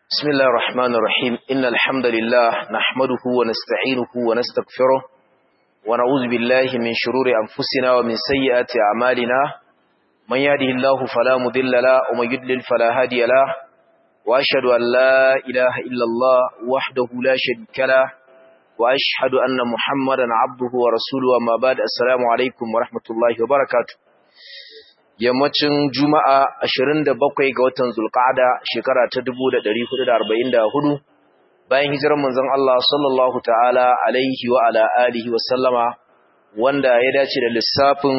بسم الله الرحمن الرحيم إن الحمد لله نحمده ونستعينه ونستغفره ونعوذ بالله من شرور أنفسنا ومن سيئات أعمالنا من يهده الله فلا مضل له ومن يضلل فلا هادي له وأشهد أن لا إله إلا الله وحده لا شريك له وأشهد أن محمدا عبده ورسوله وما بعد السلام عليكم ورحمة الله وبركاته yammacin juma'a 27 ga watan zulqa'ada shekara ta 1444 bayan hijirar manzon Allah sallallahu ta'ala alaihi wa ala alihi wa sallama wanda ya dace da lissafin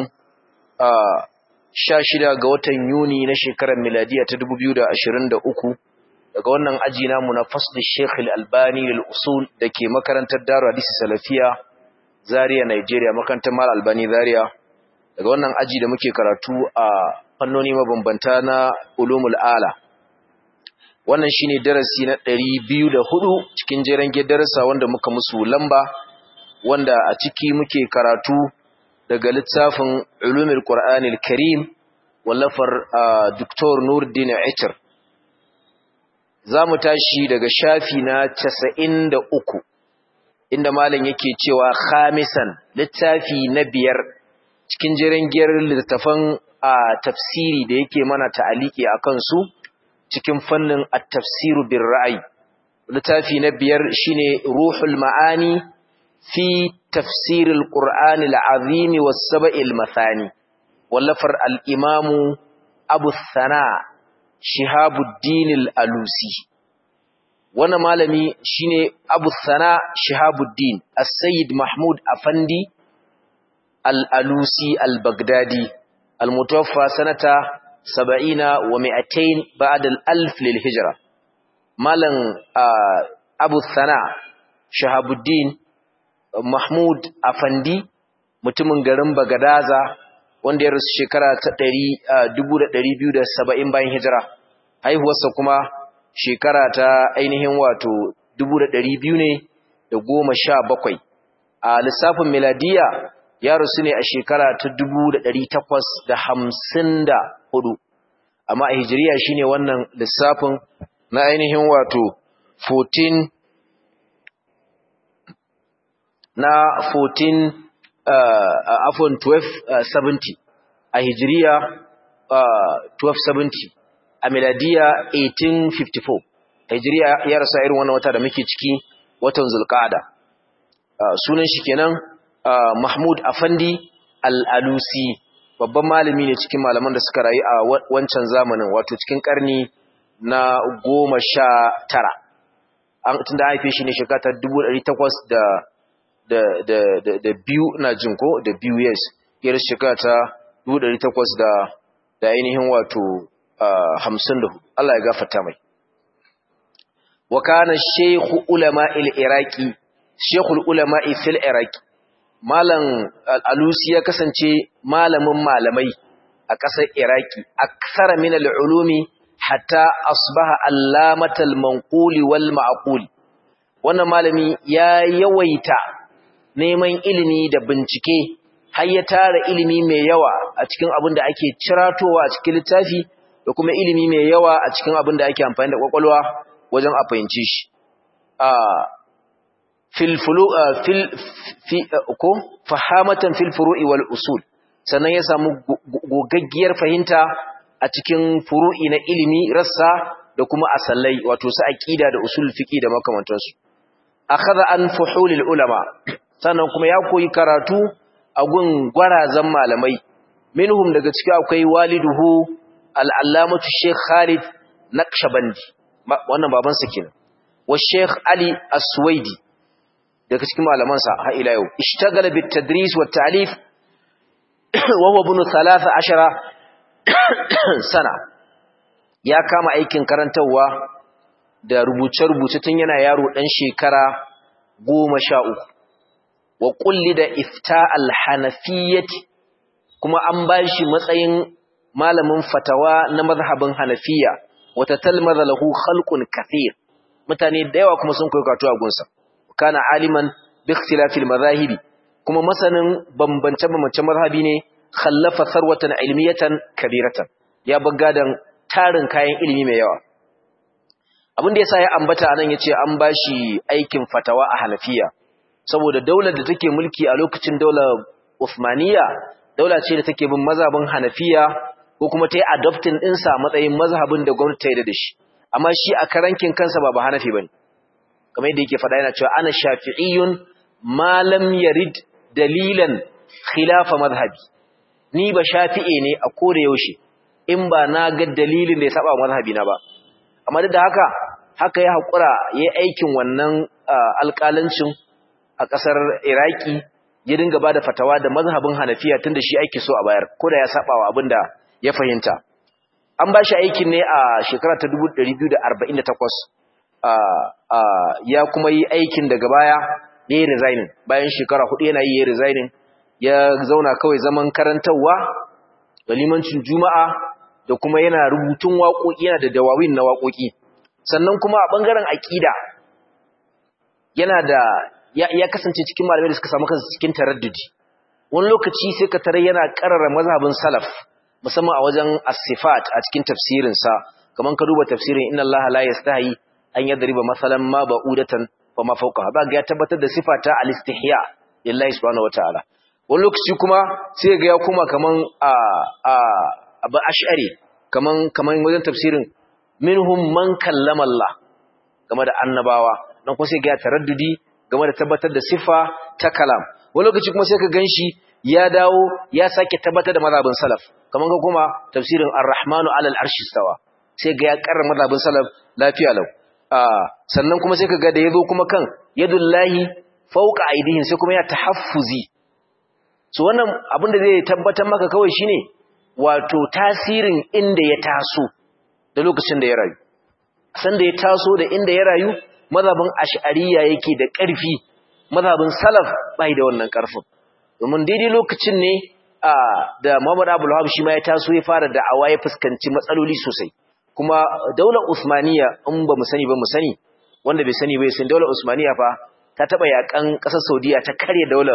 16 ga watan Yuni na shekarar miladiya ta 2023 daga wannan aji namu na fasl Sheikh Al-Albani lil usul dake makarantar Darul Hadith Salafiya Zaria Nigeria makarantar Mal Albani Zaria daga wannan aji da muke karatu a fannoni mabambanta na ulumul ala wannan shine darasi na 204 cikin jeren darasa wanda muka musu lamba wanda a ciki muke karatu daga littafin ulumul qur'anil karim wallafar Dr. Nuruddin Aitar zamu tashi daga shafi na 93 inda malam yake cewa khamisan littafi na biyar cikin jiran giyar littattafan a tafsiri da yake mana ta'aliki a kansu cikin fannin at-tafsiru bir ra'ayi littafi na biyar shine ruhul ma'ani fi tafsiril qur'ani al-azim was sab'il mathani wallafar al-imam abu thana shihabuddin al-alusi wannan malami shine abu thana shihabuddin as-sayyid mahmud afandi الألوسي البغدادي المتوفى سنة سبعين ومئتين بعد الألف للهجرة مالا أبو الثناء شهاب الدين محمود أفندي mutumin garin Bagadaza wanda ya rasu shekara ta 1270 bayan hijira haihuwarsa kuma shekara ta ainihin wato 1200 ne da goma sha bakwai a lissafin miladiya ya rasu ne a shekara ta dubu da ɗari takwas da hamsin da hudu amma a hijiriya shine wannan lissafin na ainihin wato 14 na 14 uh, afon 1270 a hijiriya uh, 1270 a miladiya 1854 a hijiriya ya rasu a irin wannan wata da muke ciki watan zulkada uh, sunan shi kenan Uh, Mahmud Afandi Al-Alusi babban malami ne cikin malaman da suka rayu a wancan zamanin wato cikin karni na goma sha tara an tun da haife shi ne shekara dubu ɗari takwas da da da da da biyu na jin ko da biyu yes yar shekara ta dubu ɗari takwas da da ainihin wato hamsin da Allah ya gafarta mai wa kana shaykhu ulama al-iraqi shaykhul ulama fil iraqi Malam Alusi ya kasance malamin malamai a ƙasar Iraki, aksara min al'ulumi hatta asbaha allamatal manquli wal ma'quli. Wannan malami ya yawaita neman ilimi da bincike har ya tara ilimi mai yawa a cikin abin da ake ciratowa a cikin littafi da kuma ilimi mai yawa a cikin abin da ake amfani da kwakwalwa wajen a fahimci shi. fil fil fi ko fahamatan fil furu'i wal usul sannan ya samu gogaggiyar fahimta a cikin furu'i na ilimi rassa da kuma asallai wato su aqida da usul fiqi da makamantansu akhadha an fuhulil ulama sannan kuma ya koyi karatu a gun gwarazan malamai minhum daga ciki akwai waliduhu al-allamatu sheikh Khalid Naqshbandi wannan babansa kenan wa sheikh Ali As-Suwaidi daga cikin malamansa har ila yau ishtagala bit tadris wat ta'lif wa huwa ibn 13 sana ya kama aikin karantawa da rubuce-rubuce tun yana yaro dan shekara 13 wa da ifta al-hanafiyyati kuma an bashi matsayin malamin fatawa na mazhabin hanafiya wata talmadha lahu khalqun kathir mutane da yawa kuma sun koyi karatu a gunsa kana aliman bi ikhtilafil madhahibi kuma masanin bambance bambance mazhabi ne khallafa sarwatan ilmiyatan kabiratan ya bagadan tarin kayan ilimi mai yawa abin da yasa ya ambata anan yace an bashi aikin fatawa a Hanafiya saboda daular da take mulki a lokacin daular Uthmaniya daula ce da take bin mazhabin Hanafiya ko kuma ta yi adopting ɗinsa a matsayin mazhabin da gwamnati ta yi da shi amma shi a karankin kansa ba ba Hanafi bane kamar yadda yake faɗa yana cewa ana shafi'iyyun ma lam yarid dalilan khilafa madhhabi ni ba shafi'e ne a koda yaushe in ba na ga dalilin da ya saba mazhabi na ba amma duk da haka haka ya hakura yayi aikin wannan alƙalancin a ƙasar Iraki ya dinga bada fatawa da mazhabin Hanafiya tunda shi ake so a bayar koda ya saba wa abinda ya fahimta an ba shi aikin ne a shekara ta 1248 ya kuma yi aikin daga baya ya yi resigning bayan shekara hudu yana yi ya resigning ya zauna kawai zaman karantarwa da limancin juma'a da kuma yana rubutun waƙoƙi yana da dawawin na waƙoƙi sannan kuma a ɓangaren aƙida yana da ya kasance cikin malamai da suka samu kansu cikin taraddudi wani lokaci sai ka tare yana ƙarara mazhabin salaf musamman a wajen as-sifat a cikin tafsirinsa kaman ka duba tafsirin inna allaha la yastahi an yadriba masalan ma ba'udatan fa ma fawqaha ba ga ya tabbatar da sifata al-istihya lillahi subhanahu wataala wani lokaci kuma sai ga ya kuma kaman a a abu ash'ari kaman kaman wajen tafsirin minhum man kallama Allah game da annabawa dan kuma sai ga ya taraddudi game da tabbatar da sifa ta kalam wani lokaci kuma sai ka ganshi ya dawo ya sake tabbatar da mazhabin salaf kaman ga kuma tafsirin ar-rahmanu alal arshi stawa sai ga ya karra mazhabin salaf lafiya lau sannan kuma sai ka ga da yazo kuma kan yadullahi fawqa aidihim sai kuma ya tahaffuzi so wannan abin da zai tabbatar maka kawai shine wato tasirin inda ya taso da lokacin da ya rayu san da ya taso da inda ya rayu mazhabin ash'ariyya yake da ƙarfi mazhabin salaf bai da wannan ƙarfin domin daidai lokacin ne da Muhammad Abdul Wahab shi ma ya taso ya fara da'awa ya fuskanci matsaloli sosai kuma daular Usmaniya in ba mu sani ba mu sani wanda bai sani ba ya san daular Usmaniya fa ta taba yakan kasar Saudiya ta karya daular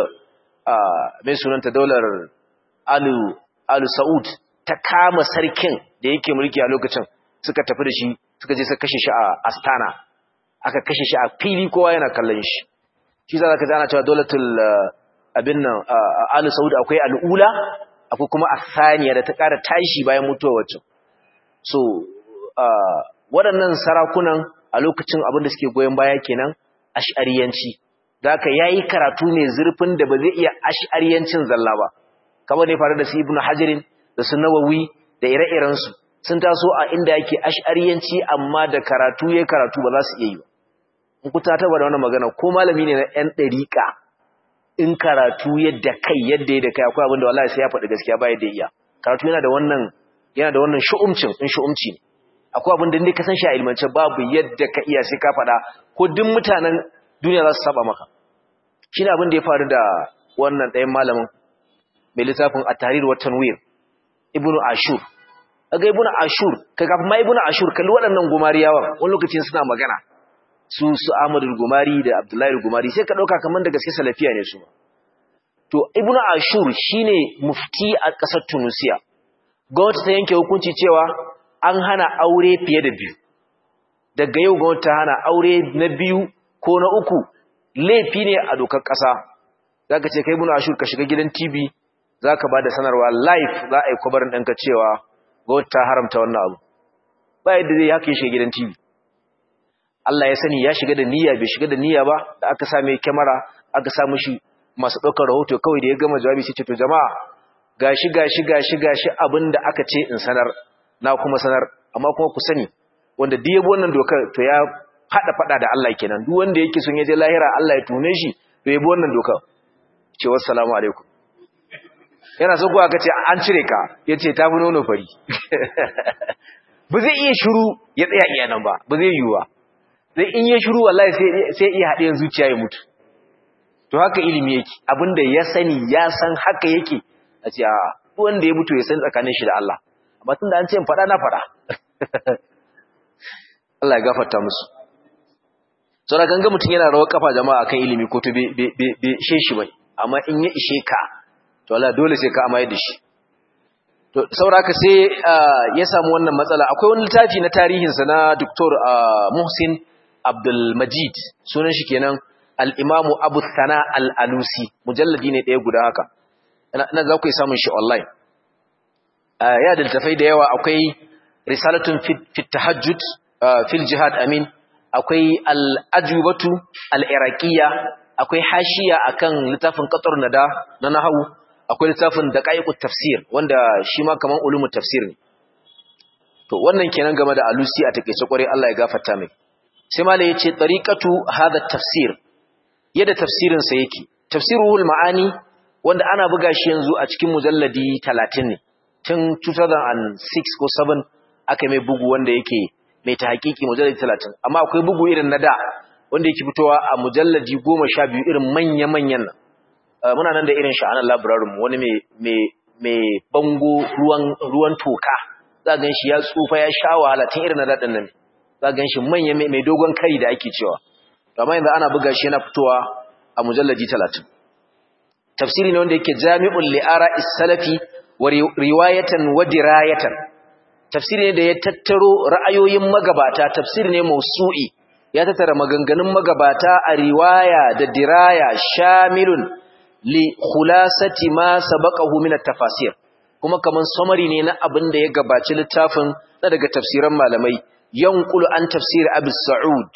mai sunanta daular Alu Alu Saud ta kama sarkin da yake mulki a lokacin suka tafi da shi suka je suka kashe shi a Astana aka kashe shi a fili kowa yana kallon shi shi za ka ji ana cewa daulatul abin nan Alu Saud akwai al'ula akwai kuma asaniya da ta ƙara tashi bayan mutuwar wacce so waɗannan sarakunan a lokacin abin da suke goyon baya kenan ash'ariyanci zaka yayi karatu ne zurfin da ba zai iya ash'ariyancin zalla ba kamar ne faru da su Ibn Hajarin da su Nawawi da ire-iren su sun taso a inda yake ash'ariyanci amma da karatu yayi karatu ba za su iya yi ba in ku ta taba da wannan magana ko malami ne na ɗan ɗariƙa in karatu yadda kai yadda ya da kai akwai abin da wallahi sai ya faɗi gaskiya ba yadda iya karatu yana da wannan yana da wannan shu'umcin in shu'umci ne akwai abin da ne ka san shi a ilmance babu yadda ka iya sai ka faɗa ko duk mutanen duniya za su saba maka shine abin da ya faru da wannan ɗayan malamin mai littafin at-tahrir wa tanwir ibnu ashur kaga ibnu ashur kai kafin ma ibnu ashur kalli waɗannan gumariyawa wani lokacin suna magana su su Ahmadu Gumari da Abdullahi Gumari sai ka dauka kaman da gaske salafiya ne su to Ibn Ashur shine mufti a ƙasar Tunisia gwamnati ta yanke hukunci cewa an hana aure fiye da biyu daga yau gwamnati ta hana aure na biyu ko na uku laifi ne a dokar ƙasa zaka ce kai Ibn Ashur ka shiga gidan TV zaka bada sanarwa live za a yi kwabarin ɗanka cewa gwamnati ta haramta wannan abu ba yadda zai haka ya shiga gidan TV Allah ya sani ya shiga da niyya bai shiga da niyya ba da aka sa mai kyamara aka sa mishi masu ɗaukar rahoto kawai da ya gama jawabi sai ce to jama'a gashi gashi gashi gashi abinda aka ce in sanar na kuma sanar amma kuma ku sani wanda duk yabo wannan dokar to ya fada fada da Allah kenan duk wanda yake son ya je lahira Allah ya tune shi to yabo wannan dokar ce wassalamu alaikum yana so ko aka ce an cire ka yace ta fi nono fari ba zai iya shiru ya tsaya iya nan ba ba zai yiwu ba sai in ya shiru wallahi sai iya haɗe zuciya ya mutu to haka ilimi yake abinda ya sani ya san haka yake a ce a wanda ya mutu ya san tsakanin shi da Allah amma tun da an ce in faɗa na faɗa Allah ya gafarta musu saboda kan ga mutum yana rawar kafa jama'a kan ilimi ko to bai ishe shi bai amma in ya ishe ka to Allah dole sai ka amaye da shi to to sauraka sai ya samu wannan matsala akwai wani littafi na tarihinsa na Dr. Muhsin Abdul Majid sunan shi kenan al-Imamu Abu Thana al-Alusi mujalladi ne ɗaya guda haka ina za ku yi samun shi online ya da littafai da yawa akwai risalatun fi tahajjud fil jihad amin akwai al-ajubatu al-iraqiyya akwai hashiya akan littafin qatar nada na nahwu akwai littafin daqaiqut tafsir wanda shi ma kaman ulumut tafsir ne to wannan kenan game da alusi a takeice kware Allah ya gafarta mai sai malai yace tariqatu hadha tafsir yadda tafsirin sa yake tafsiruhul maani wanda ana buga shi yanzu a cikin mujalladi 30 ne tun 2006 ko 7 aka mai bugu wanda yake mai ta hakiki mujalladi 30 amma akwai bugu irin na da wanda yake fitowa a mujalladi 12 irin manya-manyan nan muna nan da irin sha'anar labirarin mu wani mai bango ruwan toka za gan shi ya tsufa ya sha wahala tun irin na daɗin nan za gan shi manya mai dogon kai da ake cewa amma yanzu ana buga shi yana fitowa a mujalladi 30 tafsiri ne wanda yake jami'ul li'ara is-salafi wa riwayatan wa dirayatan tafsiri ne da ya tattaro ra'ayoyin magabata tafsiri ne mausu'i ya tattara maganganun magabata a riwaya da diraya shamilun li khulasati ma sabaqahu min at-tafasir kuma kaman summary ne na abin da ya gabaci littafin na daga tafsiran malamai yanqulu an tafsir Abu Sa'ud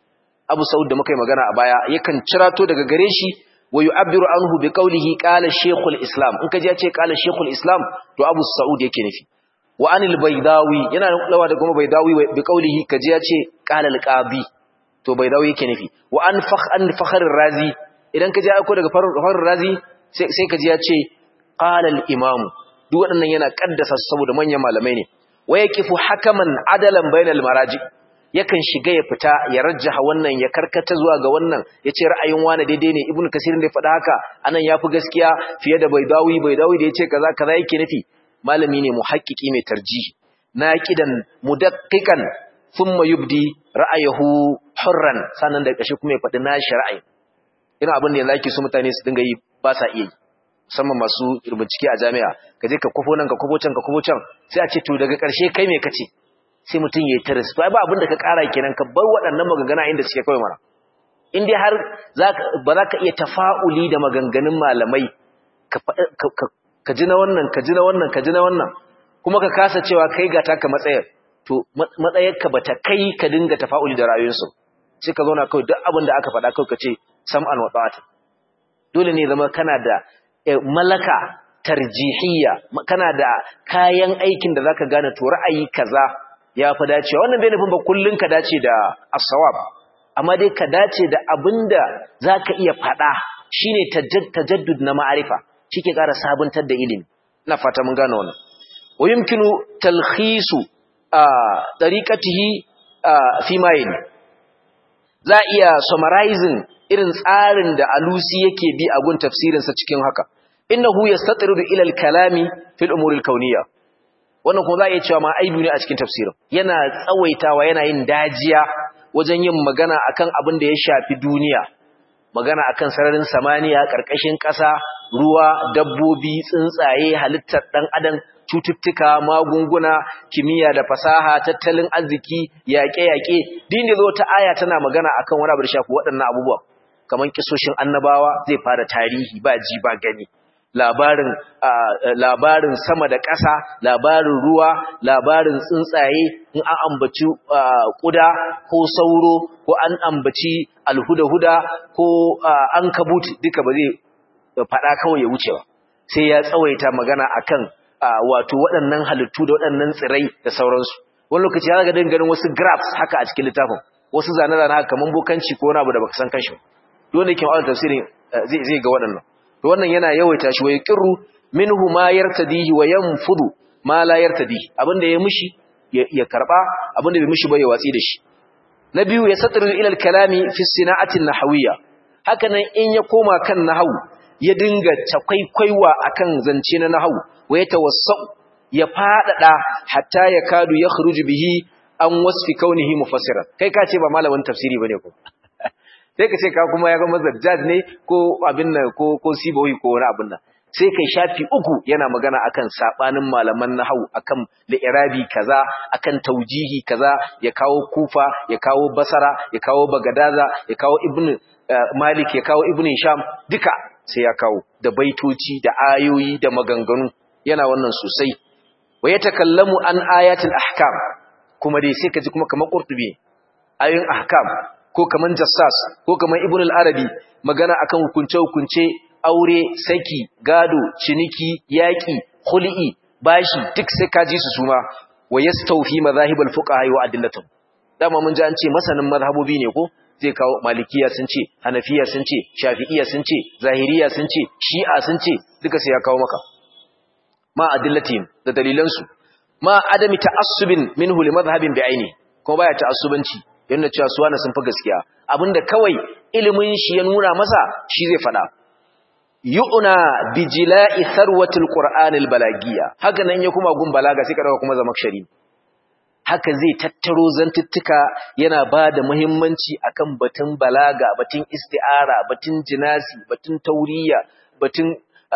Abu Sa'ud da muka yi magana a baya yakan cirato daga gare shi wa yu'abbiru anhu bi qawlihi qala shaykhul islam in kaji ya ce qala shaykhul islam to Abu Sa'ud yake nufi wa anil baydawi yana lawa da kuma baydawi bi qawlihi kaji ya ce qala al-qadi to baydawi yake nufi wa an fakh an fakhr razi idan kaji aiko daga fakhr razi sai sai kaji ya ce qala al-imam duk waɗannan yana kaddasa saboda manyan malamai ne wa yaqifu hakaman adalan bainal maraji yakan shiga ya fita ya rajjaha wannan ya karkata zuwa ga wannan ya ce ra'ayin wani daidai ne ibnu kasir da ya faɗa haka anan yafi gaskiya fiye da baidawi baidawi da ya ce kaza kaza yake nufi malami ne muhaqqiqi mai tarjihi naqidan mudaqqiqan thumma yubdi ra'ayahu hurran sannan da kashi kuma ya faɗi nashi ra'ayi ina abin da yanzu ake so mutane su dinga yi ba sa iya yi musamman masu bincike a jami'a ka je ka kwafo nan ka kwafo can ka kwafo can sai a ce to daga ƙarshe kai me kace sai mutum ya yi taris to ai ba abin da ka ƙara kenan ka bar waɗannan maganganu inda suke kawai mana in dai har ba za ka iya tafa'uli da maganganun malamai ka ji na wannan ka ji na wannan ka ji na wannan kuma ka kasa cewa kai ga taka matsayar to matsayarka ba ta kai ka dinga tafa'uli da rayuwarsu sai ka zauna kawai duk abin da aka faɗa kawai ka ce sam'an wa ta'ata dole ne zama kana da malaka tarjihiyya kana da kayan aikin da zaka gane to ra'ayi kaza ya fi dacewa wannan bai nufin ba kullun ka dace da as-sawab amma dai ka dace da abinda zaka iya faɗa shine tajaddud na ma'arifa shike ƙara sabuntar da ilimi ina fata mun gane wannan wa yumkinu talkhisu tariqatihi fi ma za iya summarizing irin tsarin da alusi yake bi a gun tafsirinsa cikin haka innahu yastatridu ila al-kalami fil umuri al-kawniyya wannan kuma za a iya cewa ma aibu ne a cikin tafsirin yana tsawaitawa yana yin dajiya wajen yin magana akan abin da ya shafi duniya magana akan sararin samaniya karkashin ƙasa ruwa dabbobi tsuntsaye halittar dan adam cututtuka magunguna kimiyya da fasaha tattalin arziki yaƙe-yaƙe din da zo ta aya tana magana akan wani abu da shafi waɗannan abubuwa kamar kisoshin annabawa zai fara tarihi ba ji ba gani labarin labarin sama da ƙasa labarin ruwa labarin tsuntsaye in an ambaci ƙuda ko sauro ko an ambaci alhuda-huda ko an kabut duka ba zai faɗa kawai ya wuce ba sai ya tsawaita magana akan wato waɗannan halittu da waɗannan tsirai da sauransu wani lokaci ya ga ganin wasu graphs haka a cikin littafin wasu zane-zane haka kamar bokanci ko wani abu da baka san kanshi dole yake ma'aunar tafsirin zai ga waɗannan to wannan yana yawaita shi wa yaqirru minhu ma yartadihi wa yanfudu ma la yartadihi abinda ya mishi ya karba abinda bai mishi ba ya watsi da shi na biyu ya satru ila al-kalami fi sina'ati an-nahawiyya haka nan in ya koma kan nahawu ya dinga takwaikwaiwa akan zance na nahawu wa ya tawassau ya fadada hatta ya kadu ya khruju bihi an wasfi kaunihi mufassiran kai ka ce ba malamin tafsiri bane ko sai ka ce ka kuma ya ga mazajjaj ne ko abin nan ko ko sibawi ko wani abin nan sai kai shafi uku yana magana akan sabanin malaman nahwu akan li'irabi kaza akan taujihi kaza ya kawo kufa ya kawo basara ya kawo bagadaza ya kawo ibn malik ya kawo ibn sham duka sai ya kawo da baitoci da ayoyi da maganganu yana wannan sosai wa yatakallamu an ayatul ahkam kuma dai sai kaji kuma kamar qurtubi ayoyin ahkam ko kaman jassas ko kaman ibn al-arabi magana akan hukunce hukunce aure saki gado ciniki yaki khul'i bashi duk sai kaji su suma wa yastawfi madhahibul fuqaha wa adillatuhum dama mun ji an ce masanin mazhabobi ne ko zai kawo malikiya sun ce hanafiya sun ce shafi'iya sun ce zahiriya sun ce shi'a sun ce duka sai ya kawo maka ma adillatihim da dalilansu ma adami ta'assubin minhu li madhhabin bi'aini kuma baya ta'assubanci yana cewa su wani sun fi gaskiya abinda kawai ilimin shi ya nuna masa shi zai fada yu'na bi jila'i tharwatil qur'anil balagiyya haka nan ya kuma gun balaga sai ka dauka kuma zamakshari haka zai tattaro zantuttuka yana ba da muhimmanci akan batun balaga batun isti'ara batun jinasi batun tauriya batun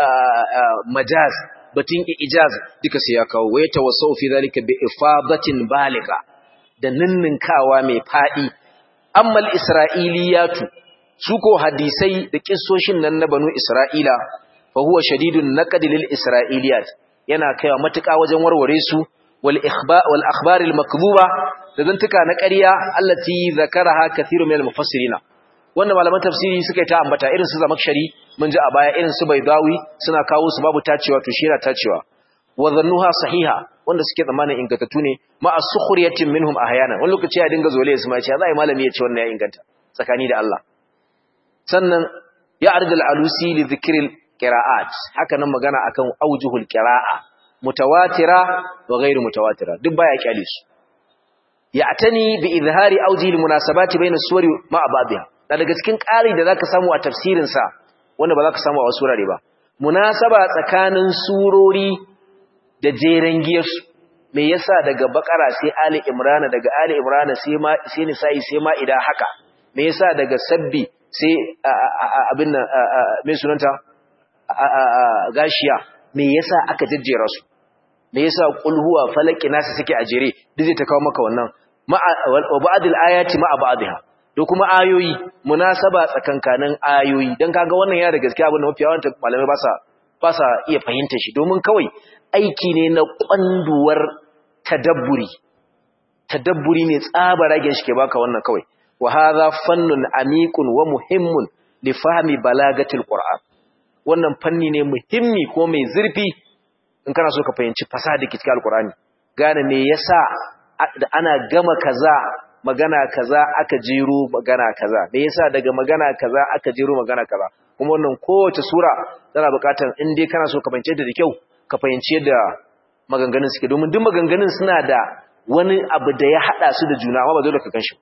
majaz batun ijaz duka sai ya kawo waya tawassau fi zalika bi ifadatin baliga da ninninkawa mai fadi ammal isra'iliyatu su ko hadisai da kissoshin nan na banu isra'ila fa huwa shadidun naqd lil isra'iliyat yana kaiwa matuƙa wajen warware su wal ikhbar wal akhbar al makdhuba da zantuka na ƙarya allati zakaraha kathiru min al mufassirin wanda malaman tafsiri suka yi ta ambata irin su zamakshari mun ji a baya irin su baidawi suna kawo su babu tacewa to shi yana tacewa wa dhannuha sahiha wanda suke zamanin ingantattu ne ma as-sukhriyatin minhum ahyana wani lokaci ya dinga zole su ma ce za a yi malami ya ce wannan ya inganta tsakani da Allah sannan ya arjal alusi li dhikril qira'at haka nan magana akan aujuhul qira'a mutawatira wa ghairu mutawatira duk baya kyale su ya'tani bi izhari awjihil munasabati bayna suwari ma ba'dha da daga cikin ƙari da zaka samu a tafsirin sa wanda ba zaka samu a wasu wurare ba munasaba tsakanin surori da jeren giyarsu me yasa daga bakara sai ali imrana daga ali imrana sai ma sai nisa'i sai ma ida haka me yasa daga sabbi sai abin nan me sunanta gashiya me yasa aka jejjera su me yasa qul huwa falaki nasu suke a jere duk zai ta kawo maka wannan wa ba'dil ayati ma ba'dha da kuma ayoyi munasaba tsakankanin ayoyi dan kaga wannan ya da gaskiya abin da mafi yawan malamai ba sa ba sa iya fahimtar shi domin kawai aiki ne na kwanduwar tadabburi tadabburi ne tsabaragen shi ke baka wannan kawai wa hadha fannun amikun wa muhimmun li fahmi balagatil qur'an wannan fanni ne muhimmi ko mai zurfi in kana so ka fahimci fasaha da cikin alqur'ani gane me yasa ana gama kaza magana kaza aka jero magana kaza me yasa daga magana kaza aka jero magana kaza kuma wannan kowace sura tana buƙatar in dai kana so ka fahimce ta da kyau ka fahimci yadda maganganun suke domin duk maganganun suna da wani abu da ya hada su da juna amma ba dole ka ganshi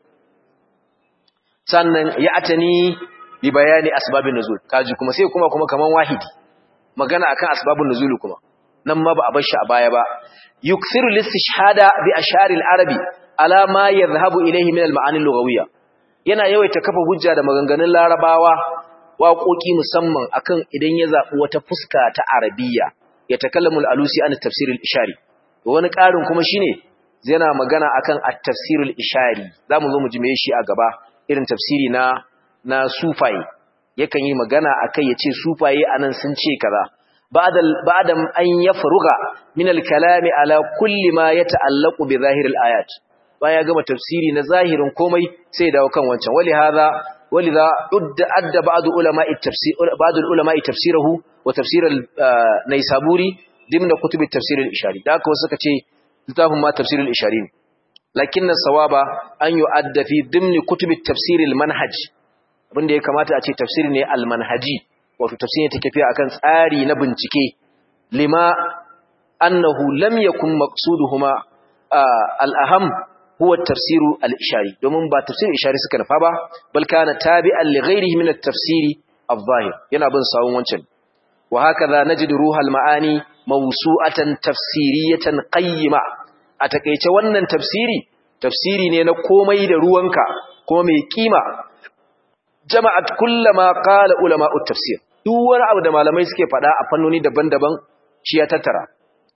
sannan ya atani bi bayani asbabin nuzul kaji kuma sai kuma kuma kaman wahidi magana akan asbabun nuzul kuma nan ma ba a bar shi a baya ba yukthiru listishhada bi ashari al-arabi ala ma yadhhabu ilayhi min al-ma'ani al-lughawiyya yana yawaita kafa hujja da maganganun larabawa waƙoƙi musamman akan idan ya zaɓi wata fuska ta arabiya ya takallamu al-alusi an tafsir al-ishari wani ƙarin kuma shine yana magana akan at-tafsir al-ishari zamu zo mu ji me shi a gaba irin tafsiri na na sufaye yakan yi magana akai yace sufaye anan sun ce kaza ba'da ba'da an yafruga min al-kalami ala kulli ma yata'allaqu bi zahir al-ayat baya gama tafsiri na zahirin komai sai dawo kan wancan wali hadha ولذا أدى بعض علماء التفسير بعض العلماء تفسيره وتفسير النيسابوري ضمن كتب التفسير الإشاري ذاك وسكتي لتاهم ما تفسير الإشاري لكن الصواب أن يؤدى في ضمن كتب التفسير المنهج abin da ya kamata a ce tafsiri ne almanhaji wato tafsiri take tafiya akan tsari na bincike lima annahu lam yakun maqsuduhuma al-aham huwa tafsiru al-ishari domin ba tafsirin ishari suka nufa ba bal kana tabi'an li ghairihi min at-tafsiri adh-dhahir yana bin sawun wancan wa hakaza najidu ruhal ma'ani mawsu'atan tafsiriyatan qayyima a takeice wannan tafsiri tafsiri ne na komai da ruwanka kuma mai kima jama'at kullama qala ulama'ut tafsir duk wani abu da malamai suke faɗa a fannoni daban-daban shi ya tattara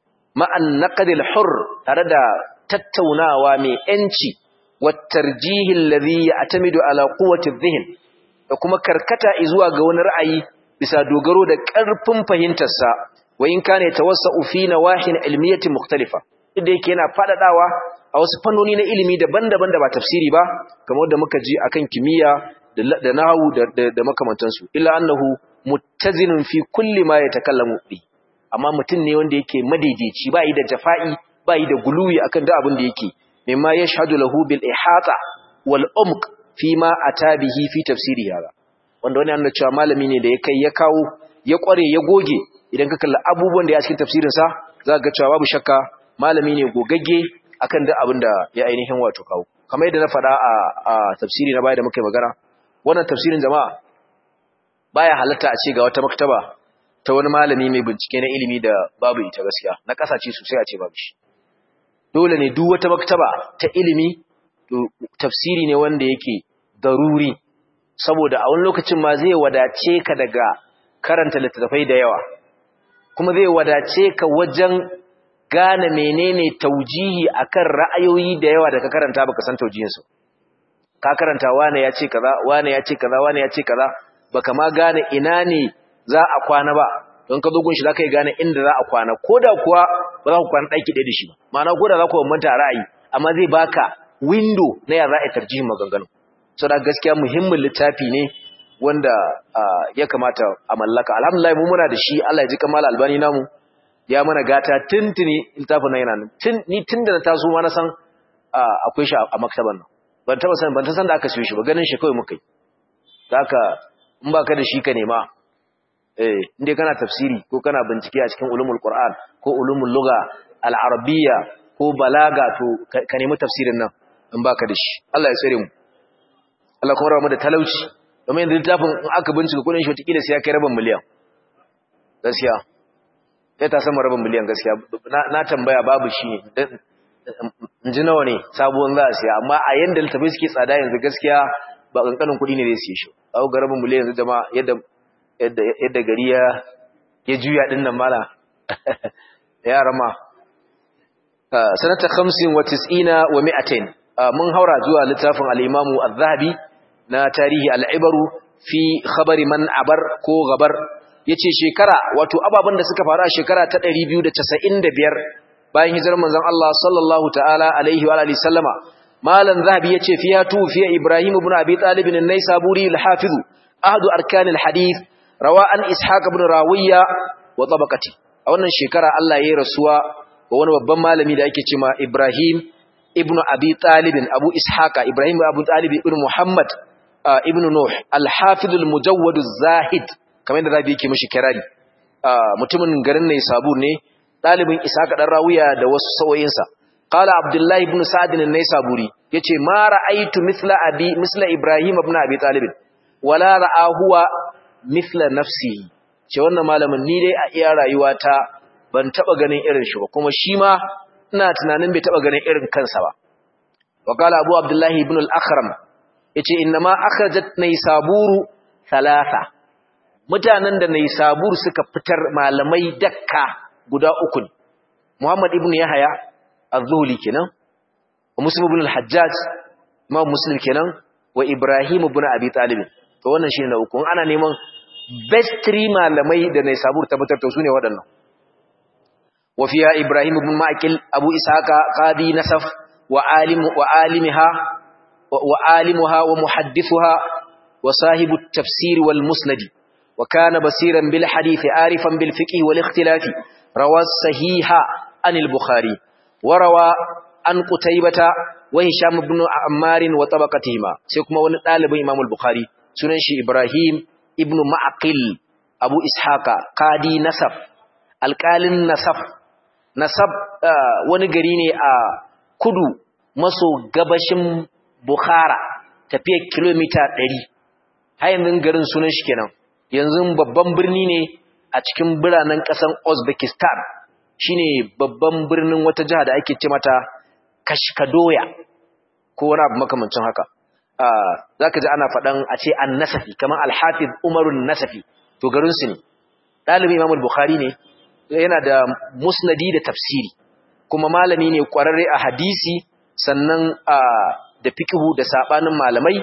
ma'an naqdil hur tare da tattaunawa mai yanci wa tarjihi alladhi ya'tamidu ala quwwati adh da kuma karkata zuwa ga wani ra'ayi bisa dogaro da ƙarfin fahimtarsa wa in kana tawassa'u fi nawahin ilmiyatin mukhtalifa inda yake yana fadadawa a wasu fannoni na ilimi daban-daban da ba tafsiri ba kamar da muka ji akan kimiyya da nahwu da da makamantansu illa annahu muttazinun fi kulli ma yatakallamu bi amma mutum ne wanda yake madaidaici ba yi da jafa'i ba yi da guluwi akan da abin da yake mimma yashhadu lahu bil ihata wal umq fi ma atabihi fi tafsiri hada wanda wani annabi cewa malami ne da ya kai ya kawo ya kware ya goge idan ka kalla abubuwan da ya cikin tafsirin sa za ga cewa babu shakka malami ne gogagge akan duk abin da ya ainihin wato kawo kamar yadda na faɗa a, a tafsiri na baya da muka yi magana wannan tafsirin jama'a baya halatta a ce ga wata maktaba ta wani malami mai bincike na ilimi da babu ita gaskiya na kasace sosai a ce babu shi dole ne duk wata maktaba ta ilimi tafsiri ne wanda yake daruri saboda a wani lokacin ma zai wadace ka daga karanta littattafai da yawa kuma zai wadace ka wajen gane menene taujihi akan ra'ayoyi da yawa da ka karanta baka san taujiyinsu ka karanta wane ya ce kaza wane ya ce kaza wane ya ce kaza baka ma gane ina ne za a kwana ba don ka zo gunshi za ka yi gane inda za a kwana ko da kuwa ba za ku kwana ɗaki ɗaya da shi ba ma'ana ko da za ku bambanta ra'ayi amma zai baka window na ya za a tarjihin maganganu so da gaskiya muhimmin littafi ne wanda ya kamata a mallaka alhamdulillah mu muna da shi Allah ya ji kamal albani namu ya mana gata tuntuni littafin nan yana nan tun ni tun da na taso ma na san akwai shi a maktaban nan ban taba san ban ta san da aka siyo shi ba ganin shi kawai muka yi haka in baka da shi ka nema eh inda kana tafsiri ko kana bincike a cikin ulumul qur'an ko ulumul lugha al-arabiyya ko balaga to ka nemi tafsirin nan in baka da shi Allah ya tsare mu Allah kuma rawa mu da talauci domin yanzu littafin in aka bincika kudin shi wataƙila sai ya kai rabin miliyan gaskiya sai ta sama rabin miliyan gaskiya na tambaya babu shi in ji nawa ne sabuwan za a siya amma a yanda littafai suke tsada yanzu gaskiya ba kankanin kuɗi ne zai siye shi a ga rabin miliyan yanzu jama'a yadda yadda gari ya ya juya din nan mala ya rama sanata 95 wa 200 mun haura zuwa littafin al-Imam Az-Zahabi na tarihi al-Ibaru fi khabari man abar ko gabar yace shekara wato ababan da suka faru a shekara ta 295 bayan hijirar manzon Allah sallallahu ta'ala alaihi wa alihi sallama malan zahabi yace fiya tu fiya Ibrahim ibn Abi Talib an-Naisaburi al-Hafiz ahadu arkan al-hadith rawa an Ishaq ibn Rawiya wa tabaqati a wannan shekara Allah ya rasuwa wa wani babban malami da ake cewa Ibrahim ibn Abi Talib Abu Ishaqa Ibrahim Abu Talib ibn Muhammad ibn Nuh al-Hafiz al-Mujawwad az-Zahid kamar yadda zabi yake mishi kirari mutumin garin ne sabu ne dalibin Ishaqa dan Rawiya da wasu sawoyinsa qala Abdullah ibn Sa'd an-Naisaburi yace ma ra'aytu mithla abi mithla Ibrahim ibn Abi Talib wala ra'a huwa mithla nafsihi ce wannan malamin ni dai a iya rayuwata ban taba ganin irin shi ba kuma shi ma ina tunanin bai taba ganin irin kansa ba wa qala Abu Abdullah ibn al-Akhram yace inna ma akhrajat Naisaburu thalatha mutanen da Naisabur suka fitar malamai dakka guda uku ne Muhammad ibn Yahya az-Zuhli kenan wa Muslim ibn al-Hajjaj Imam Muslim kenan wa Ibrahim ibn Abi Talib to wannan shine na uku ana neman best three malamai da Naisabur tabbatar to sune waɗannan wa fiya Ibrahim ibn Ma'qil Abu Ishaqa qadi Nasaf wa alim wa alimiha wa alimuha wa muhaddithuha wa sahibu at-tafsir wal musnad وكان بصيرا بالحديث عارفا بالفقه والاختلاف روى الصحيح عن البخاري وروى عن قتيبة وهشام بن عمار وطبقتهما سيكما وني طالب امام البخاري sunan shi Ibrahim ibn Ma'qil Abu Ishaqa qadi Nasaf alqalin Nasaf Nasaf wani gari ne a kudu maso gabashin Bukhara tafiyar kilomita 100 har yanzu garin sunan shi kenan yanzu babban birni ne a cikin biranen ƙasar Uzbekistan shine babban birnin wata jiha da ake ce mata Kashkadoya ko wani abu makamancin haka zaka ji ana faɗan a ce an-Nasafi kamar al-Hafiz Umarun Nasafi to garin su ne dalibi Imam Bukhari ne yana da musnadi da tafsiri kuma malami ne kwararre a hadisi sannan da fiqhu da sabanin malamai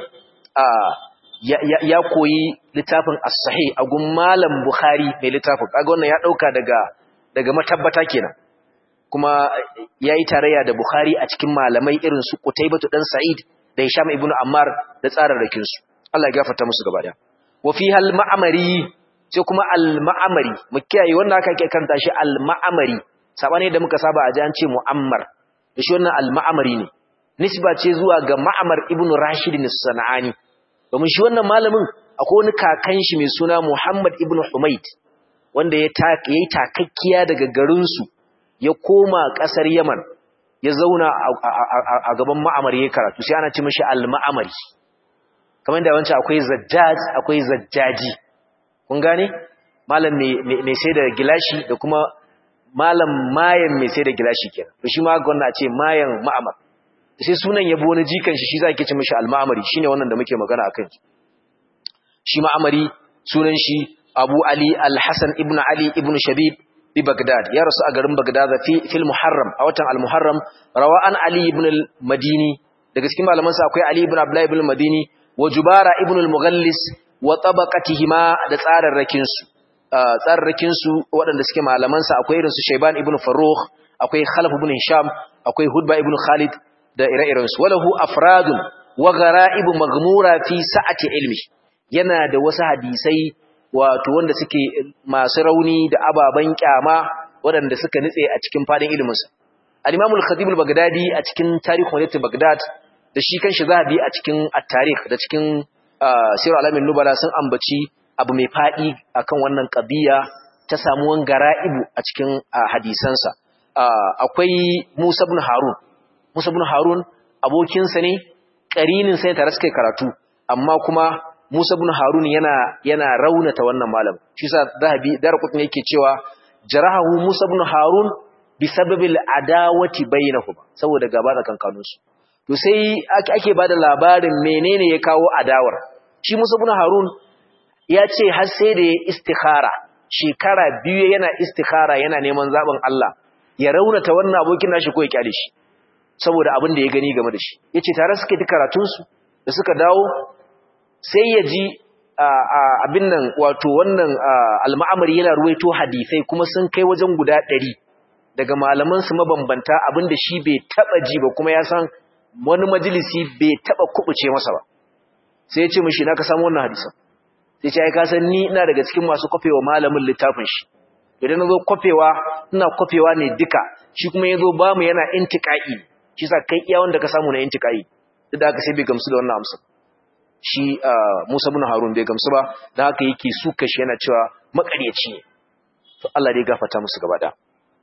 ya koyi littafin as-sahih a gun malam Bukhari mai littafin kaga wannan ya dauka daga daga matabbata kenan kuma yayi tarayya da Bukhari a cikin malamai irin su Qutaybah dan Sa'id da Hisham ibn Ammar da tsararrakin su Allah ya gafarta musu gaba daya wa fiha al-ma'mari sai kuma al-ma'mari mu kiyaye wanda aka ke karanta shi al-ma'mari sabane da muka saba a ji an ce mu'ammar da shi wannan al-ma'mari ne nisba ce zuwa ga Ma'mar ibn Rashid as-Sanani domin shi wannan malamin akwai wani kakan shi mai suna Muhammad ibn Humayd wanda ya yi takakkiya daga garinsu ya koma ƙasar Yaman ya zauna a gaban ma'amar ya karatu sai ana ci mashi al-ma'amari kamar da wancan akwai zajjaj akwai zajjaji kun gane malam mai sai da gilashi da kuma malam mayan mai sai da gilashi kenan to shi ma gwamna ce mayan ma'amar sai sunan yabo wani jikan shi shi za ki ci mashi al-ma'amari shine wannan da muke magana akan shi shi ma'amari sunan shi Abu Ali Al-Hasan ibn Ali ibn Shabib bi Baghdad ya rasu a garin Baghdad fi fil Muharram a watan Al-Muharram rawa'an Ali ibn al-Madini daga cikin malaman sa akwai Ali ibn Abdullah ibn al-Madini wa Jubara ibn al-Mughallis wa tabaqatihima da tsararrakin su tsararrakin su waɗanda suke malaman sa akwai irin su Shayban ibn Farrukh akwai Khalaf ibn Hisham akwai Hudba ibn Khalid da ire-iren su walahu afradun wa gharaib maghmura fi sa'ati ilmi yana da wasu hadisai wato wanda suke masu rauni da ababen kyama waɗanda suka nitse a cikin fadin iliminsa al-imam al-khatib al-baghdadi a cikin tarihin walatin baghdad da shi kanshi zahabi a cikin at-tarikh da cikin sirr alamin nubala sun ambaci abu mai fadi akan wannan qadiya ta samuwan gara'ibu a cikin hadisansa akwai Musa ibn Harun Musa ibn Harun abokinsa ne karinin sai tare suka karatu amma kuma Musa ibn Harun yana yana raunata wannan malam shi sa Zahabi Darqutni yake cewa jarahu Musa ibn Harun bi sababil adawati bainahum saboda gaba tsakankanin su to sai ake bada labarin menene ya kawo adawar shi Musa ibn Harun ya ce har sai da ya istikhara shekara biyu yana istikhara yana neman zaben Allah ya raunata wannan abokin nashi ko ya kyale shi saboda abin da ya gani game da shi yace tare suke ta karatun su da suka dawo sai ya ji abin nan wato wannan alma'amari yana ruwaito hadisai kuma sun kai wajen guda ɗari daga malamansu mabambanta abin da shi bai taɓa ji ba kuma ya san wani majalisi bai taɓa kubuce masa ba sai ya ce mashi na ka samu wannan hadisan sai ce ai ka san ni ina daga cikin masu kwafewa malamin littafin shi idan na zo kwafewa ina kwafewa ne duka shi kuma ya zo ba mu yana intika'i shi sa kai iya wanda ka samu na intika'i duk da haka sai bai gamsu da wannan amsa shi Musa bin Harun bai gamsu ba dan haka yake suka shi yana cewa makaryaci ne to Allah dai gafarta musu gaba da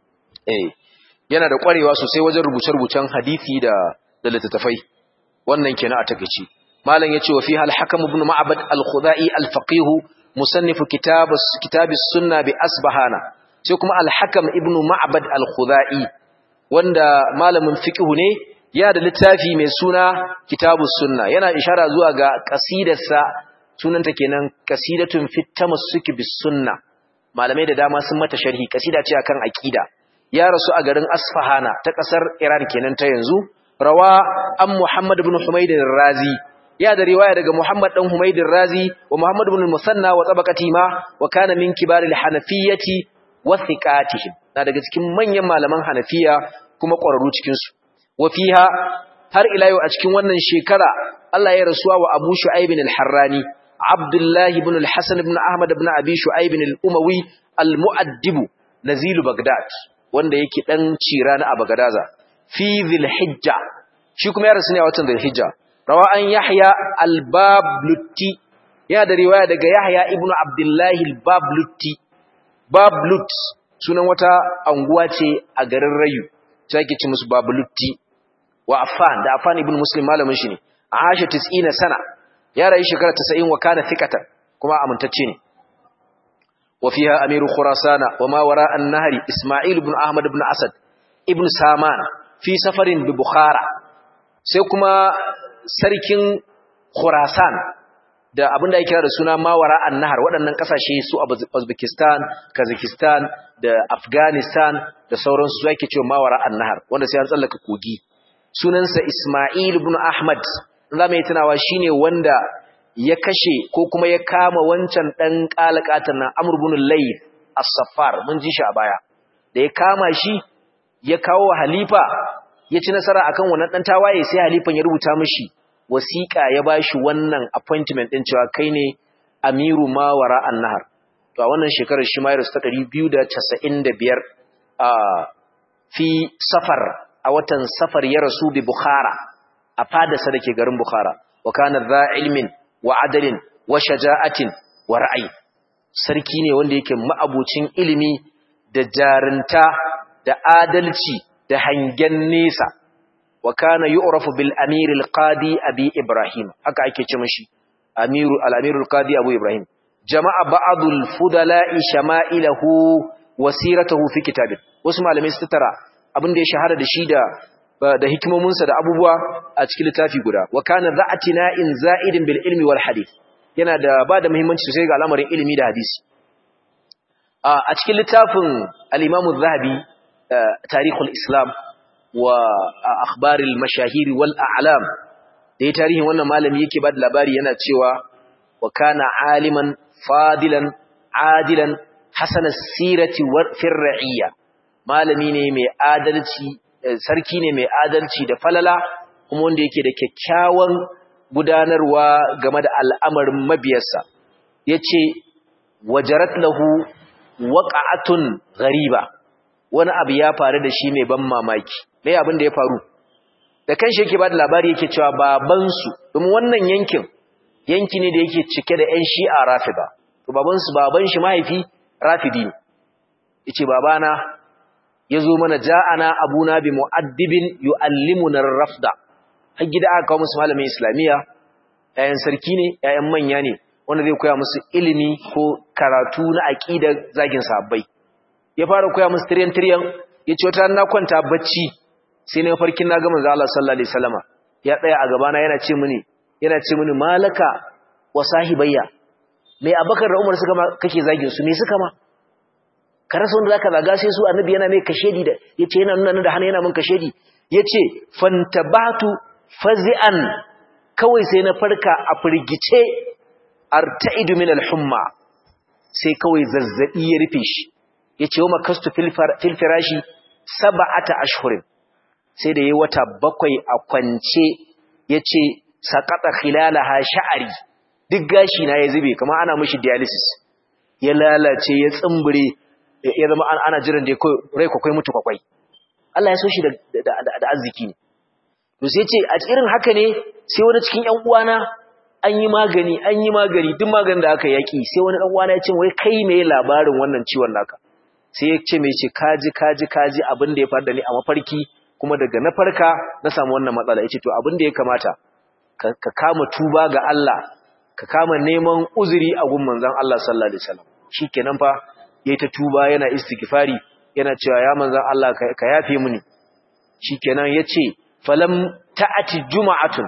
eh yana da kwarewa sosai wajen rubuce-rubucen hadisi da da littattafai wannan kenan a takeici malam yace wa fiha al-hakam ibn ma'bad al-khudai al-faqih musannif kitab kitab as-sunna bi asbahana sai kuma al-hakam ibn ma'bad al-khudai wanda malamin fiqh ne ya da littafi mai suna kitabus sunna yana ishara zuwa ga kasidarsa sunanta kenan kasidatun fit tamassuki bis sunna malamai da dama sun mata sharhi kasida ce akan aqida ya rasu a garin Asfahana ta kasar Iran kenan ta yanzu rawa an Muhammad ibn Humayd razi ya da riwaya daga Muhammad dan Humayd razi wa Muhammad ibn Musanna wa tabaqati ma wa kana min kibar al-hanafiyyati wa thiqatihim na daga cikin manyan malaman Hanafiya kuma ƙwararru cikin su wafiha har ila yau a cikin wannan shekara Allah ya rasuwa wa Abu Shu'aib al-Harrani Abdullah ibn al-Hasan ibn Ahmad ibn Abi Shu'aib al-Umawi al-Mu'addib nazil Baghdad wanda yake dan cira na Bagadaza fi Dhul-Hijja shi kuma ya rasu ne a watan Dhul-Hijja rawa an Yahya al-Bablutti ya da riwaya daga Yahya ibn Abdullah al-Bablutti Bablut sunan wata anguwa ce a garin Rayu sai ake ci musu Bablutti wa Affan da Affan ibn Muslim malamin shi ne Aisha 90 sana ya rayu shekara 90 wa kana thiqatan kuma amintacce ne wa fiha amiru khurasana wa ma wara an-nahri Isma'il ibn Ahmad ibn Asad ibn Saman fi safarin bi Bukhara sai kuma sarkin Khurasan da abin da ya kira da suna mawara annahar waɗannan ƙasashe su a Uzbekistan, Kazakhstan da Afghanistan da sauransu su ake cewa mawara annahar wanda sai an tsallaka kogi sunansa Ismail ibn Ahmad za mu yi tunawa shine wanda ya kashe ko kuma ya kama wancan dan kalakatan nan Amr ibn Layth as-Saffar mun ji shi a baya da ya kama shi ya kawo halifa ya ci nasara akan wannan dan tawaye sai halifan ya rubuta mishi wasiƙa ya bashi wannan appointment din cewa kai ne amiru mawara annahar to a wannan shekarar shi mayar ta 295 a fi safar a watan safar ya rasu bi bukhara a fadarsa dake garin bukhara wa kana dha ilmin wa adalin wa shaja'atin wa ra'ayi sarki ne wanda yake ma'abucin ilimi da jarinta da adalci da hangen nesa wa kana yu'rafu bil amir al qadi abi ibrahim haka ake ce mishi amiru al amir al qadi abu ibrahim jama'a ba'd al fudala'i shama'ilahu wa siratuhu fi kitabin wasu malamai su tara abin da ya shahara da shi da da hikimominsa da abubuwa a cikin littafi guda wa kana za'atina in za'idin bil ilmi wal hadith yana da ba da muhimmanci sosai ga al'amarin ilimi da hadisi a cikin littafin al-imam az-zahabi tarihul islam wa akhbaril mashahir wal a'lam da ya tarihin wannan malami yake ba da labari yana cewa wa kana aliman fadilan adilan hasan as-sirati wa fir'iyya malami ne mai adalci sarki ne mai adalci da falala kuma wanda yake da kyakkyawan gudanarwa game da al'amarin mabiyarsa yace wajarat lahu waqa'atun ghariba wani abu ya faru da shi mai ban mamaki mai abin da ya faru da kanshi yake ba da labari yake cewa babansu domin wannan yankin yanki ne da yake cike da 'yan shi'a rafida to babansu baban shi mahaifi rafidi ne yace babana yazo mana ja'ana abuna bi mu'addibin yu'allimuna ar-rafda har gida aka kawo musu malamin islamiya ƴaƴan sarki ne ƴaƴan manya ne wanda zai koya musu ilimi ko karatu na aqidar zagin sahabbai ya fara koya musu tiryan tiryan yace wata na kwanta bacci sai na farkin na ga manzo Allah sallallahu alaihi wasallama ya tsaya a gaba na yana ce mini yana ce mini malaka wa sahibayya mai abakar da umar suka ma kake zagin su me suka ma ka rasa wanda zaka zaga sai su annabi yana mai kashedi da yace yana nuna da hannu yana min kashedi yace fantabatu fazi'an kawai sai na farka a firgice arta'idu min al-humma sai kawai zazzabi ya rufe shi yace wa makastu fil firashi sab'ata ashhurin sai da yayi wata bakwai a kwance yace saqata khilalaha sha'ari duk gashi na ya zube kamar ana mishi dialysis ya lalace ya tsumbure ya zama ana jiran da rai kwakwai mutu kwakwai Allah ya so shi da arziki ne to sai ce a irin haka ne sai wani cikin ƴan uwana an yi magani an yi magani duk maganin da aka yaki sai wani ɗan uwana ya ce wai kai me labarin wannan ciwon naka sai ya ce mai ce kaji kaji kaji abin da ya faru da ni a mafarki kuma daga na farka na samu wannan matsala yace to abin da ya kamata ka kama tuba ga Allah ka kama neman uzuri a gun manzon Allah sallallahu alaihi wasallam shikenan fa yayi ta tuba yana istighfari yana cewa ya manzon Allah ka yafe mini shikenan yace falam ta'ati juma'atun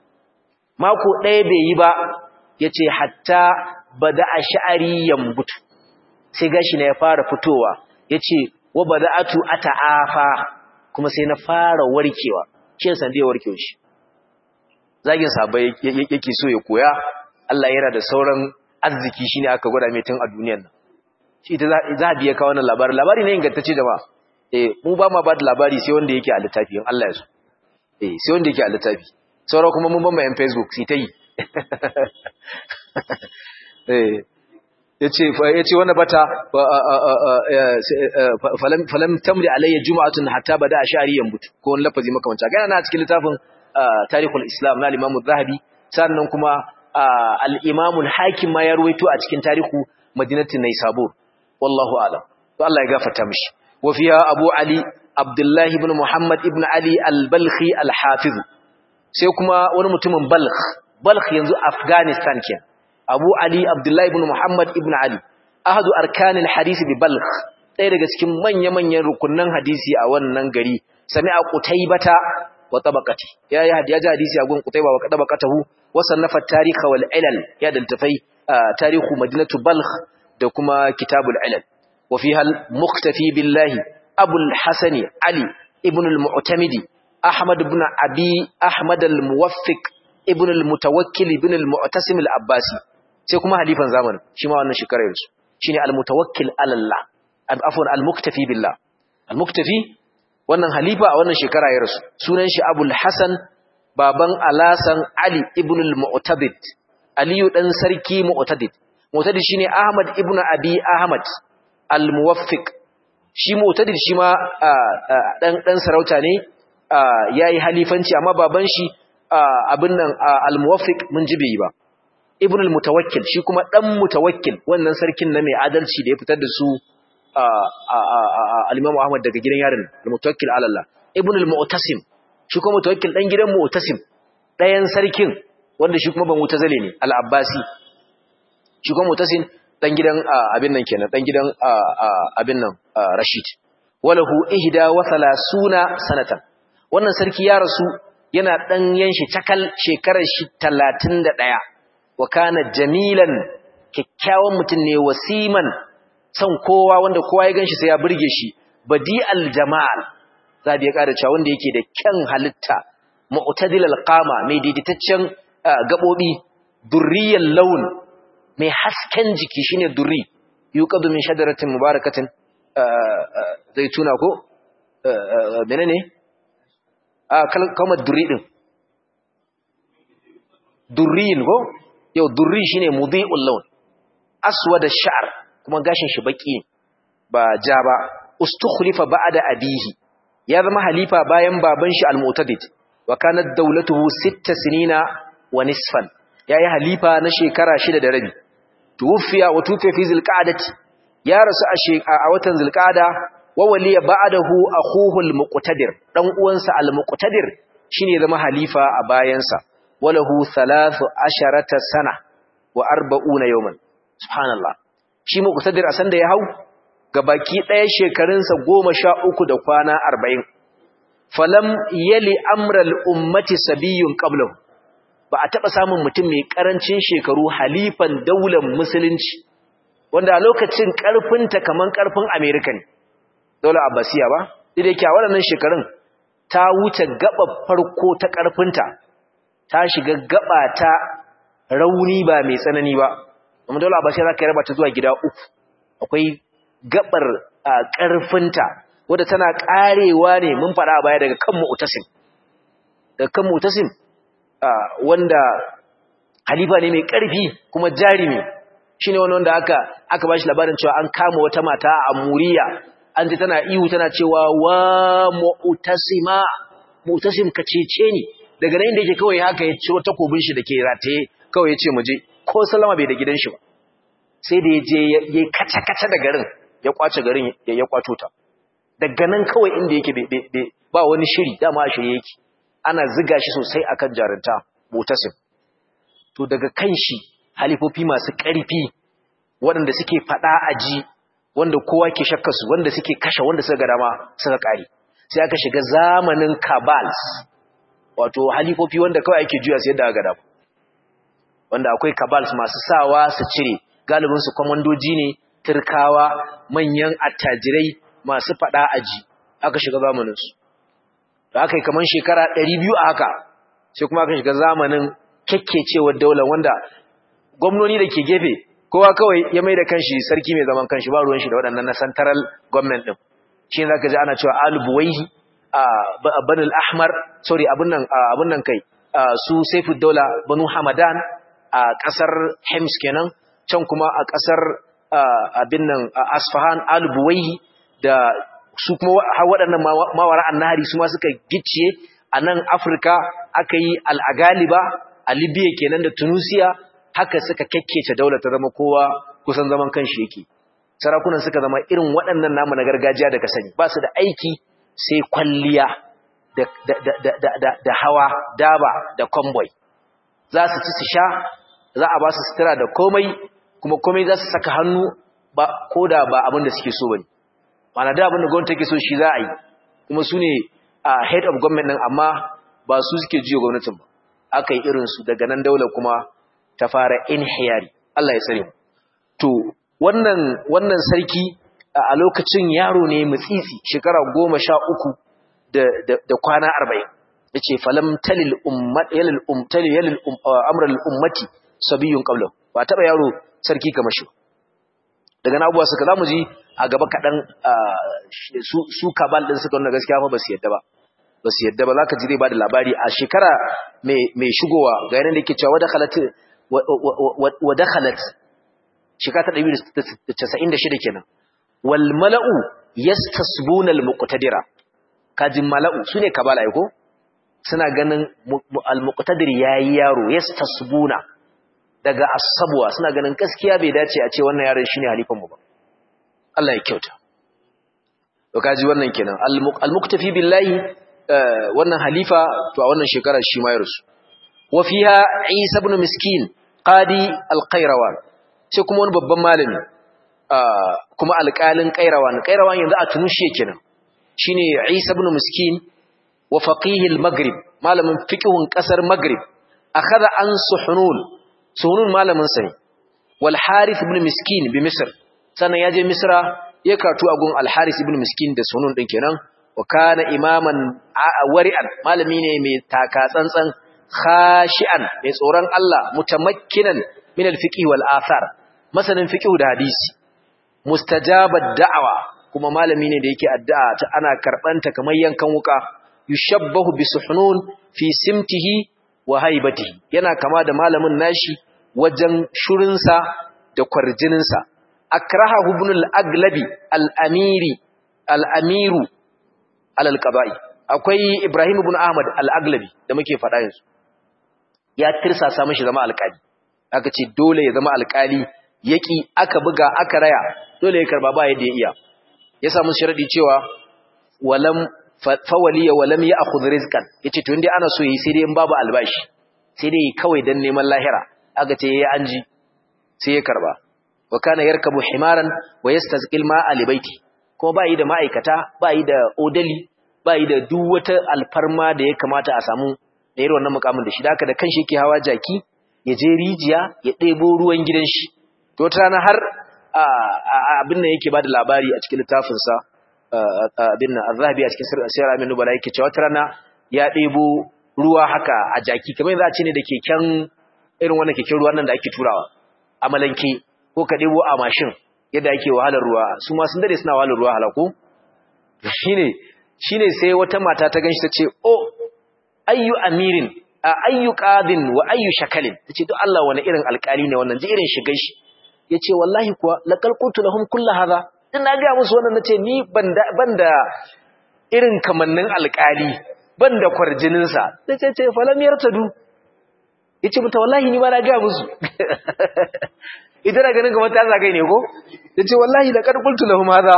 mako ɗaya bai yi ba yace hatta bada sha'ari yambutu sai gashi na ya fara fitowa yace wa bada'atu ata'afa kuma sai na fara warkewa shi san da warkewa shi zagin sabai yake so ya koya Allah yana da sauran arziki shine aka gwada mai tun a duniyar nan shi ita za a biya ka wannan labari labari ne ingantacce jama'a eh mu ba ma ba da labari sai wanda yake a littafi in Allah ya so eh sai wanda yake a littafi sauran kuma mun ban bayan Facebook sai ta yi eh yace yace wannan bata falam falam tamli alayya jum'atun hatta bada ashari yambutu ko wani lafazi makamanta ga na cikin littafin tarihul islam na al-imam az-zahabi sannan kuma al-imam al-hakim ma ya ruwaito a cikin tarihu madinatin naysabur wallahu a'lam to Allah ya gafarta mishi wa fiha abu ali abdullah ibn muhammad ibn ali al-balkhi al-hafiz sai kuma wani mutumin balkh balkh yanzu afghanistan kenan abu ali abdullah ibn muhammad ibn ali ahadu arkanil hadisi bi balkh ɗaya daga cikin manya-manyan rukunan hadisi a wannan gari sami'a qutaybata wa tabaqati ya ya ji hadisi a gun Qutayba wa tabaqatahu wa sannafa at-tarikh wal ilal ya daltafai tarihu madinatu balkh da kuma kitabul ilal wa fiha al-muqtafi billahi abul hasani ali ibn al-mu'tamidi ahmad ibn abi ahmad al-muwaffiq ibn al-mutawakkil ibn al-mu'tasim al-abbasi sai kuma halifan zamanin shi ma wannan shekarar su shine al-mutawakkil ala Allah afwan al-muktafi billah al-muktafi wannan halifa a wannan shekara ya rasu sunan shi abul hasan baban alasan ali ibn al-mu'tadid aliyu dan sarki mu'tadid mu'tadid shine ahmad ibn abi ahmad al-muwaffiq shi mu'tadid shi ma dan dan sarauta ne yayi halifanci amma baban shi abin nan al-muwaffiq mun ji bai ba ibn al-mutawakkil shi kuma dan mutawakkil wannan sarkin na mai adalci da ya fitar da su al-imam ahmad daga gidan yarin al-mutawakkil ala Allah ibn al-mu'tasim shi kuma mutawakkil dan gidan mu'tasim dayan sarkin wanda shi kuma ban mutazale ne al-abbasi shi kuma mu'tasim dan gidan abin nan kenan dan gidan abin nan rashid walahu ihda wa thalathuna sanatan wannan sarki ya rasu yana dan yanshi takal shekarar shi 31 wa kana jamilan kikkiawan mutum ne wasiman san kowa wanda kowa ya ganshi sai ya burge shi badi'al jamal zabi ya kada cewa wanda yake da kyan halitta mu'tadil alqama mai daidaitaccen gabobi durriyal laun mai hasken jiki shine durri yuqadu min shajaratin mubarakatin zaituna ko menene a kalmar durri din durriyin ko yau durri shine mudhi'ul laun aswad ash-sha'r kuma gashin shi baki ba ja ba ustukhlifa ba'da abihi ya zama halifa bayan baban shi al-mu'tadid wa kanat dawlatuhu sitta sinina wa nisfan yayi halifa na shekara shida da rabi tuwfiya wa tufiya fi zilqa'dati ya rasu a watan zilqa'da wa waliya ba'dahu akhuhu al-muqtadir dan uwansa al-muqtadir shine zama halifa a bayansa walahu 13 sana wa 40 yawman subhanallah shi muqtadir a sanda ya hau gabaki ɗaya shekarunsa goma sha uku da kwana arba'in falam yali amral ummati sabiyun qablahu ba a taɓa samun mutum mai ƙarancin shekaru halifan daular musulunci wanda a lokacin ƙarfinta kamar ƙarfin amerika ne daular abbasiya ba duk da yake a waɗannan shekarun ta wuce gaba farko ta ƙarfinta ta shiga gaba ta rauni ba mai tsanani ba amma daular abbasiya za ka raba ta zuwa gida uku akwai gabar ƙarfinta wadda tana ƙarewa ne mun faɗa baya daga kan mu'tasim daga kan mu'tasim wanda halifa ne mai ƙarfi kuma jarimi shine wani wanda aka aka bashi labarin cewa an kama wata mata a Muriya an ji tana ihu tana cewa wa mu'tasima mu'tasim ka cece ni daga nan inda yake kawai haka ya ciro takobin shi dake rataye kawai ya ce mu je ko salama bai da gidan shi ba sai da ya je ya kaca-kaca da garin ya kwace garin ya kwato ta daga nan kawai inda yake ba wani shiri dama a shirye yake ana ziga shi sosai akan jarinta mutasim to daga kan shi halifofi masu ƙarfi waɗanda suke faɗa aji wanda kowa ke shakkarsu wanda suke kashe wanda suka ga dama suka ƙare sai aka shiga zamanin kabals wato halifofi wanda kawai ake juya sai da ga dama wanda akwai kabals masu sawa su cire galibinsu kwamandoji ne turkawa manyan attajirai masu fada aji aka shiga zamaninsu da aka yi kamar shekara 200 a haka sai kuma aka shiga zamanin kyakkecewar daular wanda gwamnoni da ke gefe kowa kawai ya mai da kanshi sarki mai zaman kanshi ba ruwan shi da waɗannan na central government ɗin shi za ka ji ana cewa alubuwaihi a banul ahmar sorry abin nan kai su saifu daula banu hamadan a ƙasar hems kenan can kuma a ƙasar abin nan asfahan alubuwaihi da su kuma waɗannan mawara annahari su ma suka gicciye a nan afirka aka yi al'agaliba a libya kenan da tunisia haka suka kyakkece daular ta zama kowa kusan zaman kanshi yake sarakunan suka zama irin waɗannan namu na gargajiya da ka sani ba su da aiki sai kwalliya da hawa daba da convoy za su ci su sha za a ba su sutura da komai kuma komai za su saka hannu ba ko da ba abin da suke so bane mana da abin da gwamnati take so shi za a yi kuma su ne a head of government din amma ba su suke jiyo gwamnatin ba aka yi irinsu daga nan daular kuma ta fara inhiyari Allah ya tsare mu to wannan wannan sarki a lokacin yaro ne mutsitsi shekara goma sha uku da, da, da kwana arba'in ya ce falam talil yalil amral ummati sabiyun qabla ba taɓa yaro sarki kamar shi daga na abuwa suka zamu ji a gaba kaɗan su kabal ɗin suka nuna gaskiya fa ba su yadda ba ba su yadda ba za ka ji zai ba da labari a shekara mai shigowa ga yanar da ke cewa wadda khalat shekara ta 196 kenan wal mala'u yastasbuna al muqtadira kajin mala'u sune kabala ai ko suna ganin al muqtadir yayi yaro yastasbuna daga asabwa suna ganin gaskiya bai dace a ce wannan yaron shine halifan mu ba Allah ya kyauta to kaji wannan kenan al muktafi billahi wannan halifa to a wannan shekarar shi ma ya rusu wa fiha Isa ibn Miskin qadi al-Qayrawan sai kuma wani babban malami kuma alƙalin Qayrawan Qayrawan yanzu a Tunisia kenan shine Isa ibn Miskin wa faqih al-Maghrib malamin fiqhun kasar Maghrib akhadha an Suhunun Suhunun malamin sa ne wal Harith ibn Miskin bi Misr sannan yaje Misra ya karatu a gun al-Harith ibn Miskin da Suhunun din kenan wa kana imaman wari'an malami ne mai taka tsantsan khashi'an mai tsoron Allah mutamakkinan min al-fiqh wal athar masanin fiqh da hadisi mustajabad da'awa kuma malami ne da yake addu'a ta ana karbanta kamar yankan wuka yushabbahu bi suhnun fi simtihi wa haibatihi yana kama da malamin nashi wajen shurinsa da kwarjininsa akraha ibn al-aglabi al-amiri al-amiru alal qaba'i akwai Ibrahim ibn Ahmad al-Aglabi da muke faɗa yanzu ya tirsasa mishi zama alƙali aka ce dole ya zama alƙali yaki aka buga aka raya dole ya karba ba yadda ya iya ya samu sharadi cewa walam fawaliya walam ya'khudh rizqan yace to indai ana so yi sai dai in babu albashi sai dai kawai dan neman lahira aka ce yayi anji sai ya karba wa kana yarkabu himaran wa yastazqil ma'a libaiti kuma ba yi da ma'aikata ba yi da odali ba yi da duk wata alfarma da ya kamata a samu da irin wannan mukamin da shi da haka da kanshi yake hawa jaki ya je rijiya ya ɗebo ruwan gidan shi to wata rana har abin nan yake ba da labari a cikin littafinsa abin nan azhabi a cikin sirr amin nubala yake cewa wata rana ya ɗebo ruwa haka a jaki kamar yanzu a ce ne da keken irin wannan keken ruwan nan da ake turawa a malanke ko ka ɗebo a mashin yadda ake wahalar ruwa su ma sun dade suna wahalar ruwa halako shine shine sai wata mata ta ganshi tace oh ayyu amirin ayyu qadin wa ayyu shakalin tace to Allah wani irin alƙali ne wannan ji irin shigar shi yace wallahi kuwa laqal qultu lahum kullu hadha din na ga musu wannan nace ni banda banda irin kamannin alƙali banda kwarjinin sa tace ce falam yartadu yace mata wallahi ni ma na ga musu ita na ganin kamar ta zagai ne ko yace wallahi laqad qultu lahum hadha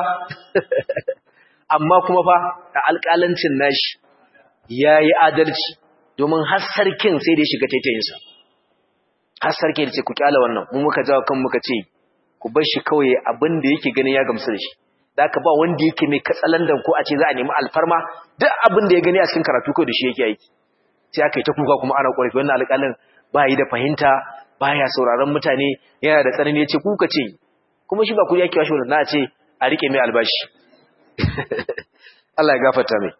amma kuma fa a alƙalancin nashi yayi adalci domin har sarkin sai da ya shiga taitayin sa har sarkin ce ku kyala wannan mu muka jawo kan muka ce ku bar shi kawai abin da yake ganin ya gamsu da shi ka ba wanda yake mai katsalandan ko a ce za a nemi alfarma duk abin da ya gani a cikin karatu kawai da shi yake aiki sai aka yi ta kuka kuma ana ƙorafi wannan alƙalin ba yi da fahimta baya sauraron mutane yana da tsanani ya ce kuka ce kuma shi ba ku yake washe na ce a rike mai albashi Allah ya gafarta mai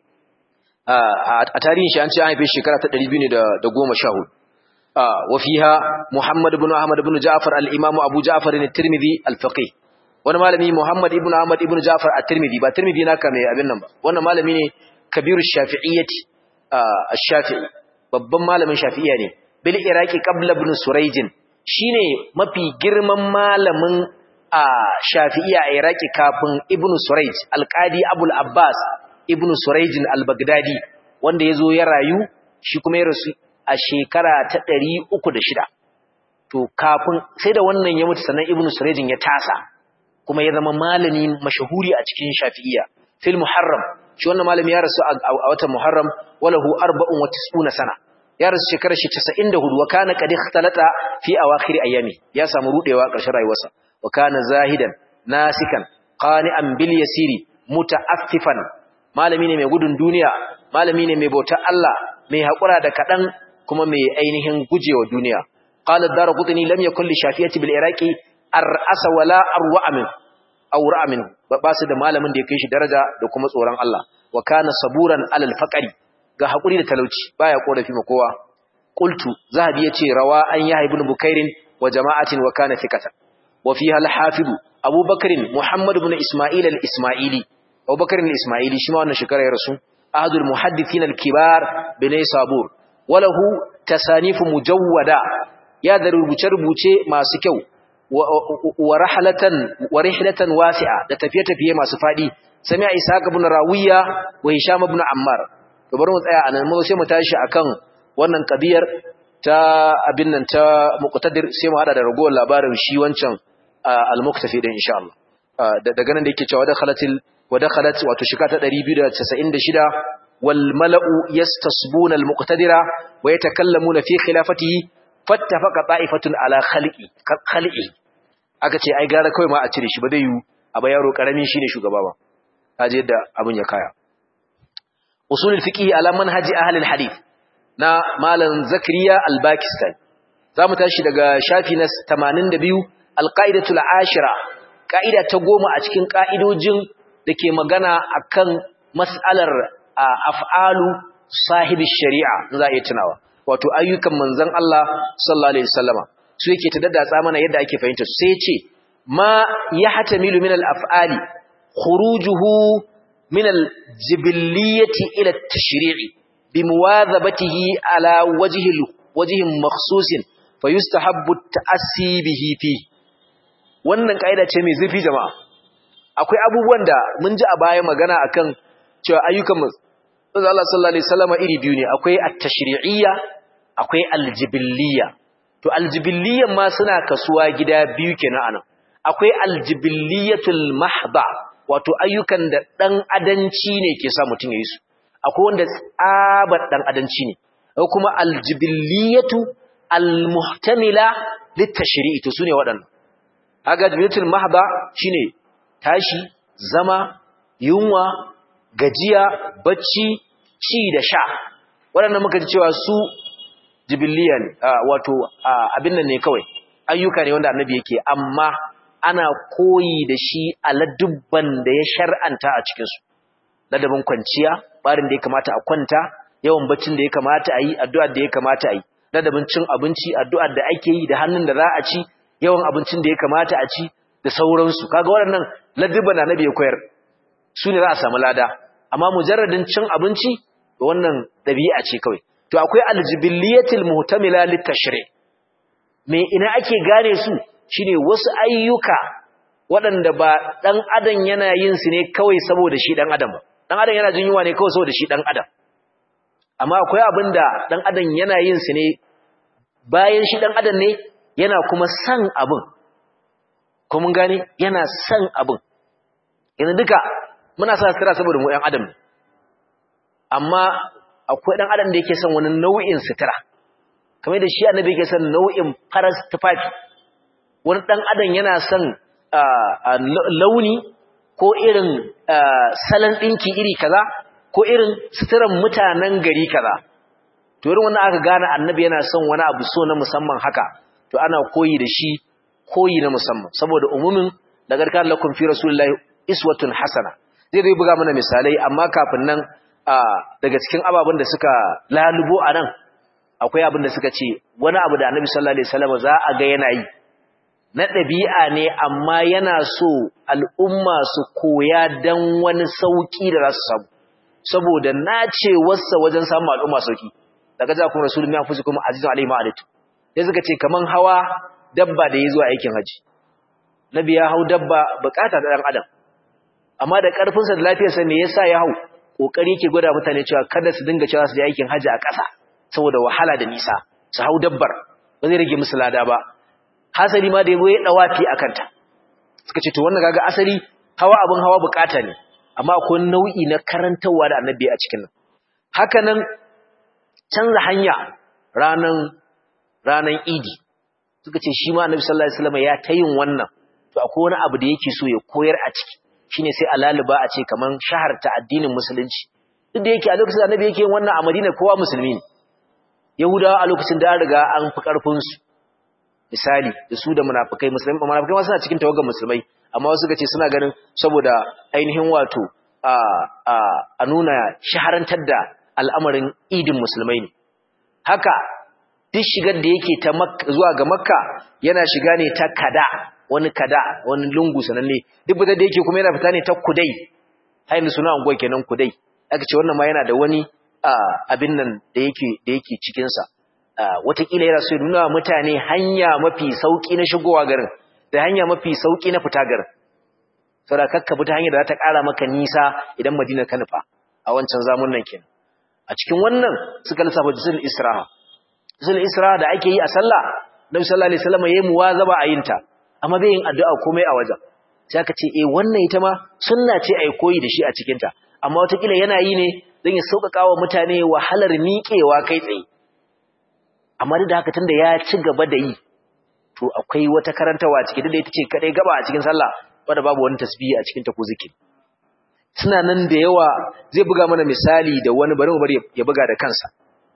a tarihin shi an ce an haife shekara ta 214 wa fiha Muhammad ibn Ahmad ibn Ja'far al-Imam Abu Ja'far al-Tirmidhi al-Faqih wani malami Muhammad ibn Ahmad ibn Ja'far at-Tirmidhi ba Tirmidhi naka mai abin nan ba wannan malami ne kabiru shafi'iyyati ash-Shafi'i babban malamin Shafi'iyya ne bil Iraqi qabla ibn Surayj shine mafi girman malamin a Shafi'iyya a Iraqi kafin ibn Surayj al-Qadi Abul Abbas ibn Surayj al-Baghdadi wanda yazo ya rayu shi kuma ya rasu a shekara ta 306 to kafin sai da wannan ya mutu sannan ibn Surayj ya tasa kuma ya zama malami mashahuri a cikin Shafi'iyya fil Muharram shi wannan malami ya rasu a watan Muharram walahu 94 sana ya rasu shekarar shi 94 wa kana qad ikhtalata fi awakhir ayami ya samu rudewa ƙarshen rayuwarsa wa kana zahidan nasikan qani'an bil yasiri muta'affifan malami ne mai gudun duniya malami ne mai bautar Allah mai haƙura da kaɗan kuma mai ainihin gujewa duniya qala ad-darqutni lam yakul li shafiyati bil iraqi ar'asa wala arwa min aw ra'a min ba su da malamin da ya kai shi daraja da kuma tsoron Allah wa kana saburan alal faqari ga hakuri da talauci baya korafi ma kowa qultu zahabi yace rawa an yahya ibn bukairin wa jama'atin wa kana thiqatan wa fiha al-hafid Abu Bakr Muhammad ibn Isma'il al-Isma'ili Abu Bakr al-Isma'ili shi ma wannan shekara ya rasu ahadul muhaddithin al-kibar bin Sabur walahu tasanifu mujawwada ya da rubuce-rubuce masu kyau wa rahlatan wa rihlatan wasi'a da tafiye-tafiye masu fadi sami'a Ishaq ibn Rawiya wa Hisham ibn Ammar to bari mu tsaya anan mu sai mu tashi akan wannan kadiyar ta abin nan ta muqtadir sai mu hada da ragowar labarin shi wancan al-muktafi din insha Allah daga nan da yake cewa da khalatil wa dakhalat wato shika ta 296 wal mala'u yastasbuna al-muqtadira wa yatakallamuna fi khilafatihi fattafaqa ta'ifatun ala khalqi khalqi aka ce ai gara kai ma a cire shi ba zai yi a ba yaro karamin shine shugaba ba kaje yadda abin ya kaya usulul fiqh ala manhaji ahli al-hadith na malam zakariya al-bakistani zamu tashi daga shafi na 82 al-qaidatul ashira kaida ta goma a cikin kaidojin dake magana akan mas'alar af'alu sahibi shari'a za a iya tunawa wato ayyukan manzon Allah sallallahu alaihi wasallama su yake ta daddatsa mana yadda ake fahimta sai ya ce ma yahtamilu min al-af'ali khurujuhu min al-jibiliyyati ila at-tashri'i bimuwadhabatihi ala wajhi wajhin makhsusin fayustahabbu at-ta'assi bihi fi wannan kaida ce mai zurfi jama'a akwai abubuwan da mun ji a baya magana akan cewa ayyukan manzon Allah sallallahu alaihi wasallama iri biyu ne akwai at-tashri'iyya akwai al-jibiliyya to al-jibiliyyan ma suna kasuwa gida biyu kenan anan akwai al-jibilliyatul mahdha wato ayyukan da dan adanci ne ke sa mutun yayi su akwai wanda tsabar dan adanci ne akwai kuma al-jibilliyatu al-muhtamila lit-tashri'i to sune waɗannan kaga jibillatul mahdha shine tashi zama yunwa gajiya bacci ci da sha waɗannan muka ji cewa su jibiliya ne wato abin nan ne kawai ayyuka ne wanda annabi yake amma ana koyi da shi a ladubban da ya shar'anta a cikinsu ladabin kwanciya barin da ya kamata a kwanta yawan baccin da ya kamata a yi addu'ar da ya kamata a yi ladabin cin abinci addu'ar da ake yi da hannun da za a ci yawan abincin da ya kamata a ci da sauransu kaga waɗannan ladubban annabi ya koyar su ne za a samu lada amma mujarradin cin abinci wannan ɗabi'a ce kawai to akwai aljibiliyatil muhtamila litashri me ina ake gane su shine wasu ayyuka waɗanda ba dan adam yana yin su ne kawai saboda shi dan adam ba dan adam yana jin yunwa ne kawai saboda shi dan adam amma akwai abinda dan adam yana yin su ne bayan shi dan adam ne yana kuma san abin ko mun gane yana san abin yanzu duka muna sa sutura saboda mu ɗan adam ne amma akwai ɗan adam da yake son wani nau'in sutura kamar da shi annabi yake son nau'in faras tufafi wani ɗan adam yana son launi ko irin salon ɗinki iri kaza ko irin suturan mutanen gari kaza to irin wannan aka gane annabi yana son wani abu so na musamman haka to ana koyi da shi koyi na musamman saboda umumin da garkan lakum fi rasulillahi iswatun hasana zai zai buga mana misalai amma kafin nan daga cikin ababen da suka lalubo a nan akwai abin da suka ce wani abu da annabi sallallahu alaihi wasallam za a ga yana yi na ɗabi'a ne amma yana so al'umma su koya dan wani sauki da za su samu saboda nace wasa wajen samun al'umma sauki daga ja kuma rasulullahi ya fusi kuma azizun alaihi ma'adatu sai suka ce kaman hawa dabba da ya zuwa aikin haji nabi ya hau dabba bukata da dan adam amma da ƙarfinsa da lafiyarsa me yasa ya hau kokari yake gwada mutane cewa kada su dinga cewa su je aikin haji a ƙasa saboda wahala da nisa su hau dabbar ba zai rage musu lada ba hasali ma da yabo ya dawafi akan ta suka ce to wannan kaga asali hawa abin hawa bukata ne amma akwai nau'i na karantawa da annabi a cikin nan haka nan canza hanya ranan ranan idi suka ce shi ma annabi sallallahu alaihi wasallam ya ta yin wannan to akwai wani abu da yake so ya koyar a ciki shine sai a laluba a ce kaman shaharta addinin musulunci duk da yake a lokacin da annabi yake yin wannan a Madina kowa musulmi ne Yahudawa a lokacin da an riga an fi karfin su misali da su da munafikai musulmai munafikai ma suna cikin tawagar musulmai amma wasu suka ce suna ganin saboda ainihin wato a a a nuna shaharantar da al'amarin idin musulmai ne haka duk shigar da yake ta zuwa ga makka yana shiga ne ta kada wani kada wani lungu sananne duk fitar da yake kuma yana fita ne ta kudai hayin suna unguwa kenan kudai aka ce wannan ma yana da wani abin nan da yake da yake cikin sa watakila yana so ya nuna mutane hanya mafi sauki na shigowa garin da hanya mafi sauki na fita garin saboda kakka bi ta hanyar da za ta ƙara maka nisa idan madina ka nufa a wancan zamunan kenan a cikin wannan suka lissafa jisul isra'a jisul isra'a da ake yi a sallah nabi sallallahu alaihi wasallam yayi muwazaba a yinta amma bai yin addu'a komai a wajen sai aka ce eh wannan ita ma sunna ce ai koyi da shi a cikin ta amma watakila yana yi ne don ya sauƙaƙa wa mutane wahalar miƙewa kai tsaye amma duk da haka tunda ya ci gaba da yi to akwai wata karantawa ciki da ita ce kadai gaba a cikin sallah wanda babu wani tasbihi a cikin ta ko zikiri suna nan da yawa zai buga mana misali da wani bari mu bari ya buga da kansa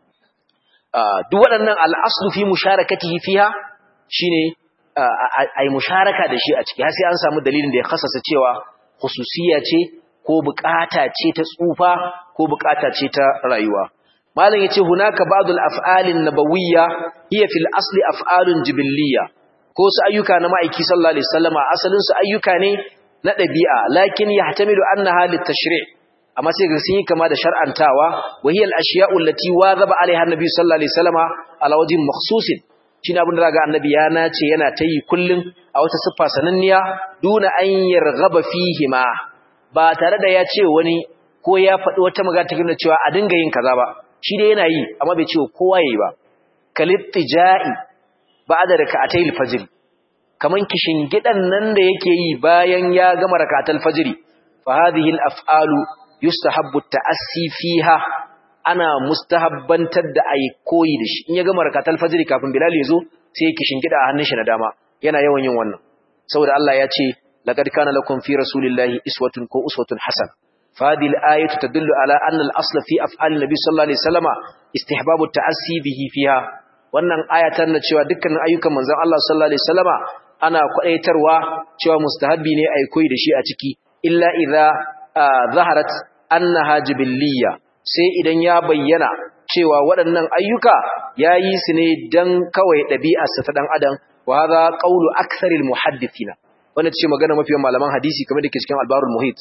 duk waɗannan al'aslu fi musharakatihi fiha shine ai musharaka da shi a ciki har sai an samu dalilin da ya khasasa cewa khususiyya ce ko bukata ce ta tsufa ko bukata ce ta rayuwa malam yace hunaka ba'dul af'alin nabawiyya hiya fil asli af'alun jibiliyya ko su ayyuka na ma'aiki sallallahu alaihi wasallama asalin su ayyuka ne na dabi'a lakin yahtamilu annaha litashri' amma sai ga sun yi kama da shar'antawa wa hiya al ashiya'u allati wadhaba alaiha annabi sallallahu alaihi wasallama ala wajhin makhsusin shine abin da zaga annabi ya nace yana tayi kullun a wata siffa sananniya duna an yarghaba fihi ma ba tare da ya ce wani ko ya faɗi wata magana take nuna cewa a dinga yin kaza ba shi dai yana yi amma bai ce kowa yayi ba kalittija'i ba'da rak'atayil fajr kaman kishin gidan nan da yake yi bayan ya gama rak'atul fajr fa hadhihi al-af'alu yustahabbu at-ta'assi fiha ana mustahabbantar da ayi koyi da shi in ya gama rak'atul fajr kafin bilal ya zo sai kishin gida a hannun shi na dama yana yawan yin wannan saboda Allah ya ce laqad kana lakum fi rasulillahi iswatun ko uswatun hasana فهذه الآية تدل على أن الأصل في أفعال النبي صلى الله عليه وسلم استحباب التأسي به فيها wannan aya ta nuna cewa dukkanin ayyukan manzon Allah sallallahu alaihi wasallama ana kwadaitarwa cewa mustahabbi ne ai koyi da shi a ciki illa idza zaharat annaha jibilliya sai idan ya bayyana cewa waɗannan ayyuka yayi su ne dan kawai ɗabi'arsa ta dan adam wa hadha qawlu aktharil muhaddithina wannan ce magana mafiyan malaman hadisi kamar da ke cikin albarul muhit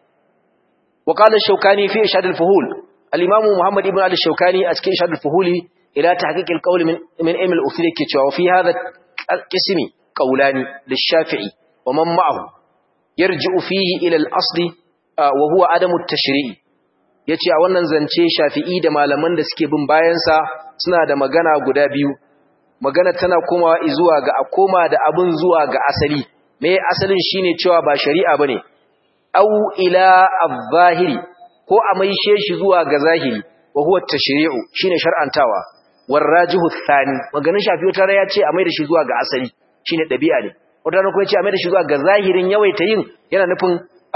وقال الشوكاني في إشهاد الفهول الإمام محمد ابن علي الشوكاني أتكي إشهاد الفهول إلى تحقيق القول من من علم الأصول كتوى وفي هذا القسم قولان للشافعي ومن معه يرجع فيه إلى الأصل وهو عدم التشريع yace a wannan zance Shafi'i da malaman da suke bin bayansa suna da magana guda biyu magana tana komawa zuwa ga a koma da abun zuwa ga asali me asalin shine cewa ba shari'a bane au ila al-zahiri ko a maishe shi zuwa ga zahiri wa huwa tashri'u shine shar'antawa warajihu thani maganin shafi wata ya ce a maida shi zuwa ga asali shine dabi'a ne wata ran kuma ya ce a maida shi zuwa ga zahirin yawaita yin yana nufin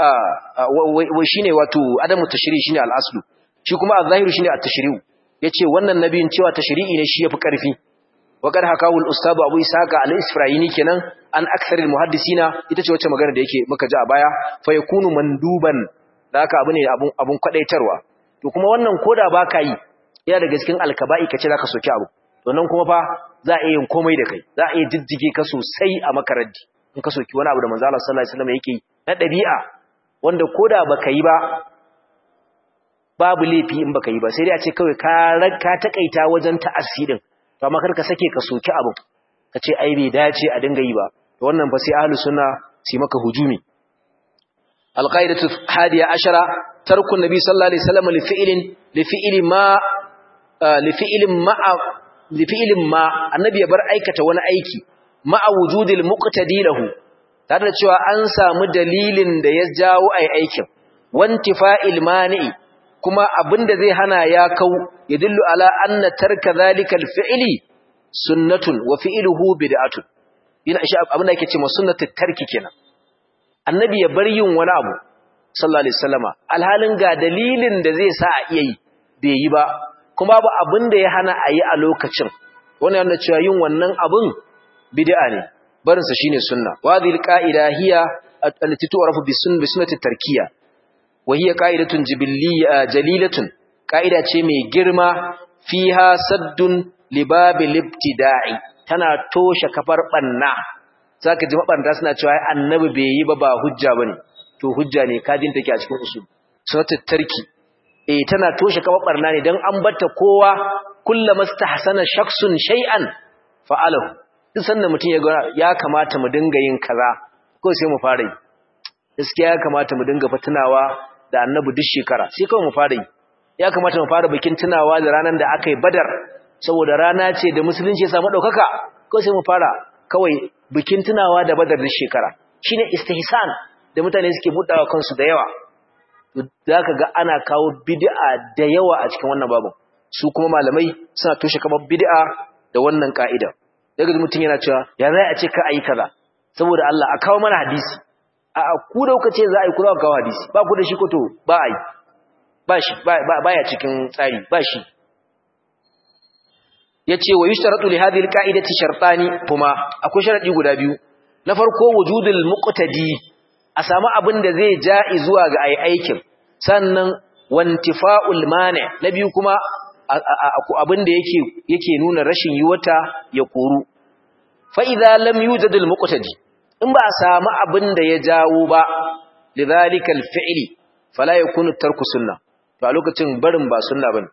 wa shine wato adamu tashri' shine al-aslu shi kuma al-zahiru shine at-tashri'u yace wannan nabiyin cewa tashri'i ne shi yafi karfi وقد حكاه الاستاذ ابو اسحاق al-isfirayini kenan an aktharil muhaddisina ita ce wacce magana da yake muka ji a baya fa yakunu manduban da haka abu ne abun abun kwadaitarwa to kuma wannan koda baka yi yana daga cikin alkaba'i kace zaka soki abu to nan kuma fa za a yin komai da kai za a yi jijjige ka sosai a makaraddi in ka soki wani abu da manzo Allah sallallahu alaihi wasallam yake na dabi'a wanda koda baka yi ba babu laifi in baka yi ba sai dai a ce kawai ka ka takaita wajen ta'assidin to amma kar ka sake ka soki abu ka ce ai bai dace a dinga yi ba to wannan fa sai ahlus sunna su maka hujumi alqaidatu hadiya ashara tarku nabi sallallahu alaihi wasallam li fi'lin li fi'li ma li fi'lin ma li fi'lin ma annabi ya bar aikata wani aiki ma wujudil muqtadi lahu tare da cewa an samu dalilin da ya jawo ai aikin wantifa'il mani'i kuma abinda zai hana ya kau ya dillu ala anna tarka zalika alfi'li sunnatun wa fi'luhu bid'atun yana shi abinda yake cewa sunnatu tarki kenan annabi ya bar yin wani abu sallallahu alaihi wasallama alhalin ga dalilin da zai sa a iya yi bai yi ba kuma babu abin da ya hana a yi a lokacin wannan yana cewa yin wannan abin bid'a ne barin sa shine sunna wa dhil qa'ida hiya allati tu'rafu bi sunn bi sunnati tarkiya wa hiya qa'idatun jibiliyya jalilatun qa'ida ce mai girma fiha saddun libabil ibtida'i tana toshe kafar banna zaka ji mabanda suna cewa annabi bai yi ba ba hujja bane to hujja ne kajin take a cikin usul sunnatu tarki eh tana toshe kafar barna ne dan an batta kowa kullama stahsana shakhsun shay'an fa'alahu duk sanda mutum ya ga ya kamata mu dinga yin kaza ko sai mu fara yi gaskiya ya kamata mu dinga fatunawa da annabi duk shekara sai kawai mu fara yi ya kamata mu fara bikin tunawa da ranar da aka yi badar saboda rana ce da musulunci ya samu ɗaukaka ko sai mu fara kawai bikin tunawa da badar duk shekara shine istihsan da mutane suke buɗawa kansu da yawa za ka ga ana kawo bid'a da yawa a cikin wannan babu su kuma malamai suna toshe kamar bid'a da wannan ka'ida daga mutum yana cewa ya zai a ce ka ayi kaza saboda Allah a kawo mana hadisi a ku da kuka ce za a yi ku za kawo hadisi ba ku da shi ko to ba a yi ba shi baya cikin tsari ba shi yace wa yushtaratu li hadhihi alqa'idati shartani kuma akwai sharadi guda biyu na farko wujudul muqtadi a samu abin da zai ja'i zuwa ga ai aikin sannan wantifa'ul mani na biyu kuma abin da yake yake nuna rashin yiwata ya koru fa idza lam yujadul muqtadi in ba a samu abin da ya jawo ba lidhalika alfi'li fala yakunu tarku sunnah to a lokacin barin ba sunna bane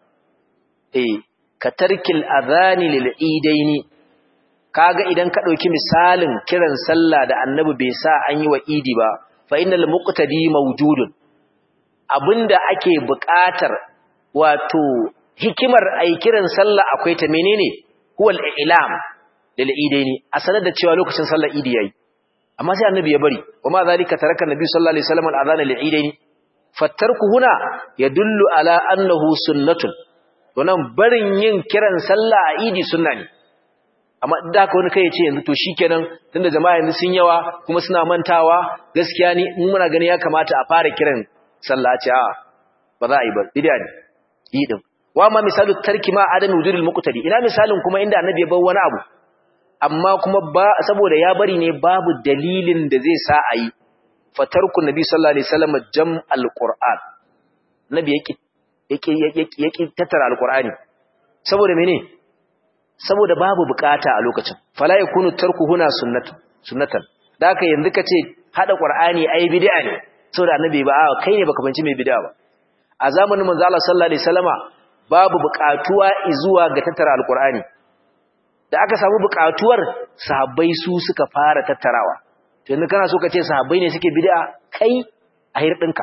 eh ka tarkil adhani lil idaini kaga idan ka dauki misalin kiran sallah da annabi bai sa an yi wa idi ba fa innal muqtadi mawjudun abinda ake buƙatar wato hikimar ai kiran sallah akwai ta menene huwal i'lam lil idaini a sanar da cewa lokacin sallar idi yayi amma sai annabi ya bari kuma zalika taraka annabi sallallahu alaihi wasallam al adhana lil idaini fattarku huna yadullu ala annahu sunnatun to nan barin yin kiran sallah a idi sunna ne amma da haka wani kai ya ce yanzu to shikenan tunda jama'a yanzu sun yawa kuma suna mantawa gaskiya ni in muna gani ya kamata a fara kiran sallah ce a ba za a yi ba bid'a ne yi din wa ma misalu tarki ma adami wujudul muqtadi ina misalin kuma inda annabi ya bar wani abu amma kuma ba saboda ya bari ne babu dalilin da zai sa a yi fatarku nabi sallallahu alaihi wasallam jam'al qur'an nabi yake yake yake tattara alqur'ani saboda mene saboda babu bukata a lokacin fala yakunu tarku huna sunnatu sunnatan da haka yanzu kace hada qur'ani ai bid'a ne saboda annabi ba kai ne baka banci mai bid'a ba a zamanin manzo Allah sallallahu alaihi wasallama babu bukatuwa zuwa ga tattara alqur'ani da aka samu bukatuwar sahabbai su suka fara tattarawa yanzu kana so ka ce sahabbai ne suke bid'a kai a hirdinka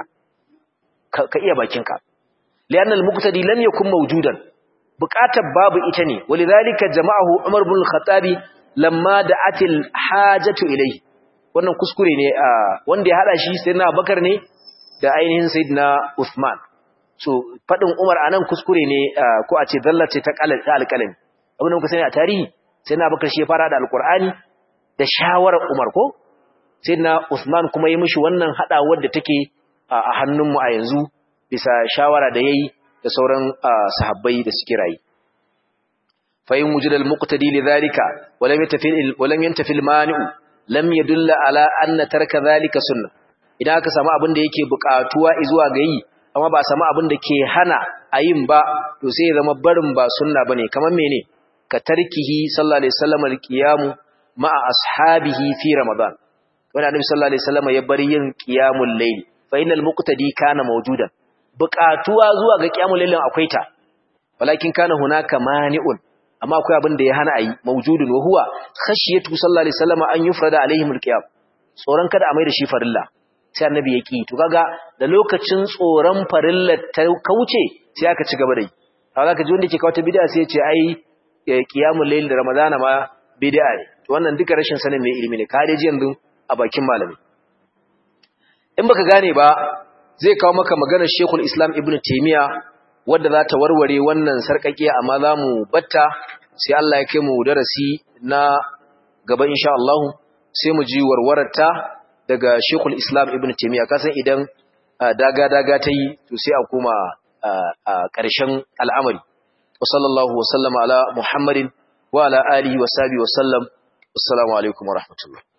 ka iya bakinka li'annal muqtadi lam yakun mawjudan buƙatar babu ita ne walidhalika jama'ahu Umar ibn al-Khattabi lamma da'atil hajatu ilayhi wannan kuskure ne wanda ya hada shi sayyidina Abubakar ne da ainihin sayyidina Uthman so fadin Umar anan kuskure ne ko a ce dallace ta alƙalami abin da muka sani a tarihi sayyidina Abubakar shi ya fara da alƙur'ani da shawarar Umar ko sayyidina Uthman kuma yi mishi wannan hadawar da take a hannunmu a yanzu bisa shawara da yayi da sauran sahabbai da suke rayi fa in wujida al-muqtadi lidhalika wa lam yantafil wa lam yantafil mani'u lam yadulla ala anna tarka dhalika sunnah idan aka samu abin da yake buƙatuwa zuwa ga yi amma ba samu abin da ke hana ayin ba to sai ya zama barin ba sunna bane kamar mene ka tarkihi sallallahu alaihi wasallam al-qiyam ma'a ashabihi fi ramadan wanda annabi sallallahu alaihi wasallam ya bari yin qiyamul layl fa innal muqtadi kana mawjudan buƙatuwa zuwa ga qiyamul laylin akwai ta walakin kana hunaka mani'un amma akwai abin da ya hana ayi mawjudun wa huwa khashiyatu sallallahu alaihi wasallam an yufrada alaihim alqiyam tsoron kada a mai da shi farilla sai annabi ya ki to kaga da lokacin tsoron farilla ta kauce sai aka ci gaba da yi kaga ka ji wanda ke kawo ta bid'a sai ya ce ai qiyamul layl da ramadana ma bid'a ne to wannan duka rashin sanin mai ilimi ne ka dai ji yanzu a bakin malami in baka gane ba zai kawo maka maganar Sheikhul Islam Ibn Taymiyyah wadda za ta warware wannan sarkakiya amma za mu batta sai Allah ya kai mu darasi na gaba insha Allah sai mu ji warwararta daga Sheikhul Islam Ibn Taymiyyah kasan idan daga daga ta yi to sai a koma ƙarshen al'amari wa sallallahu wa sallama ala muhammadin wa ala alihi wa sahbihi wa sallam assalamu alaikum wa rahmatullah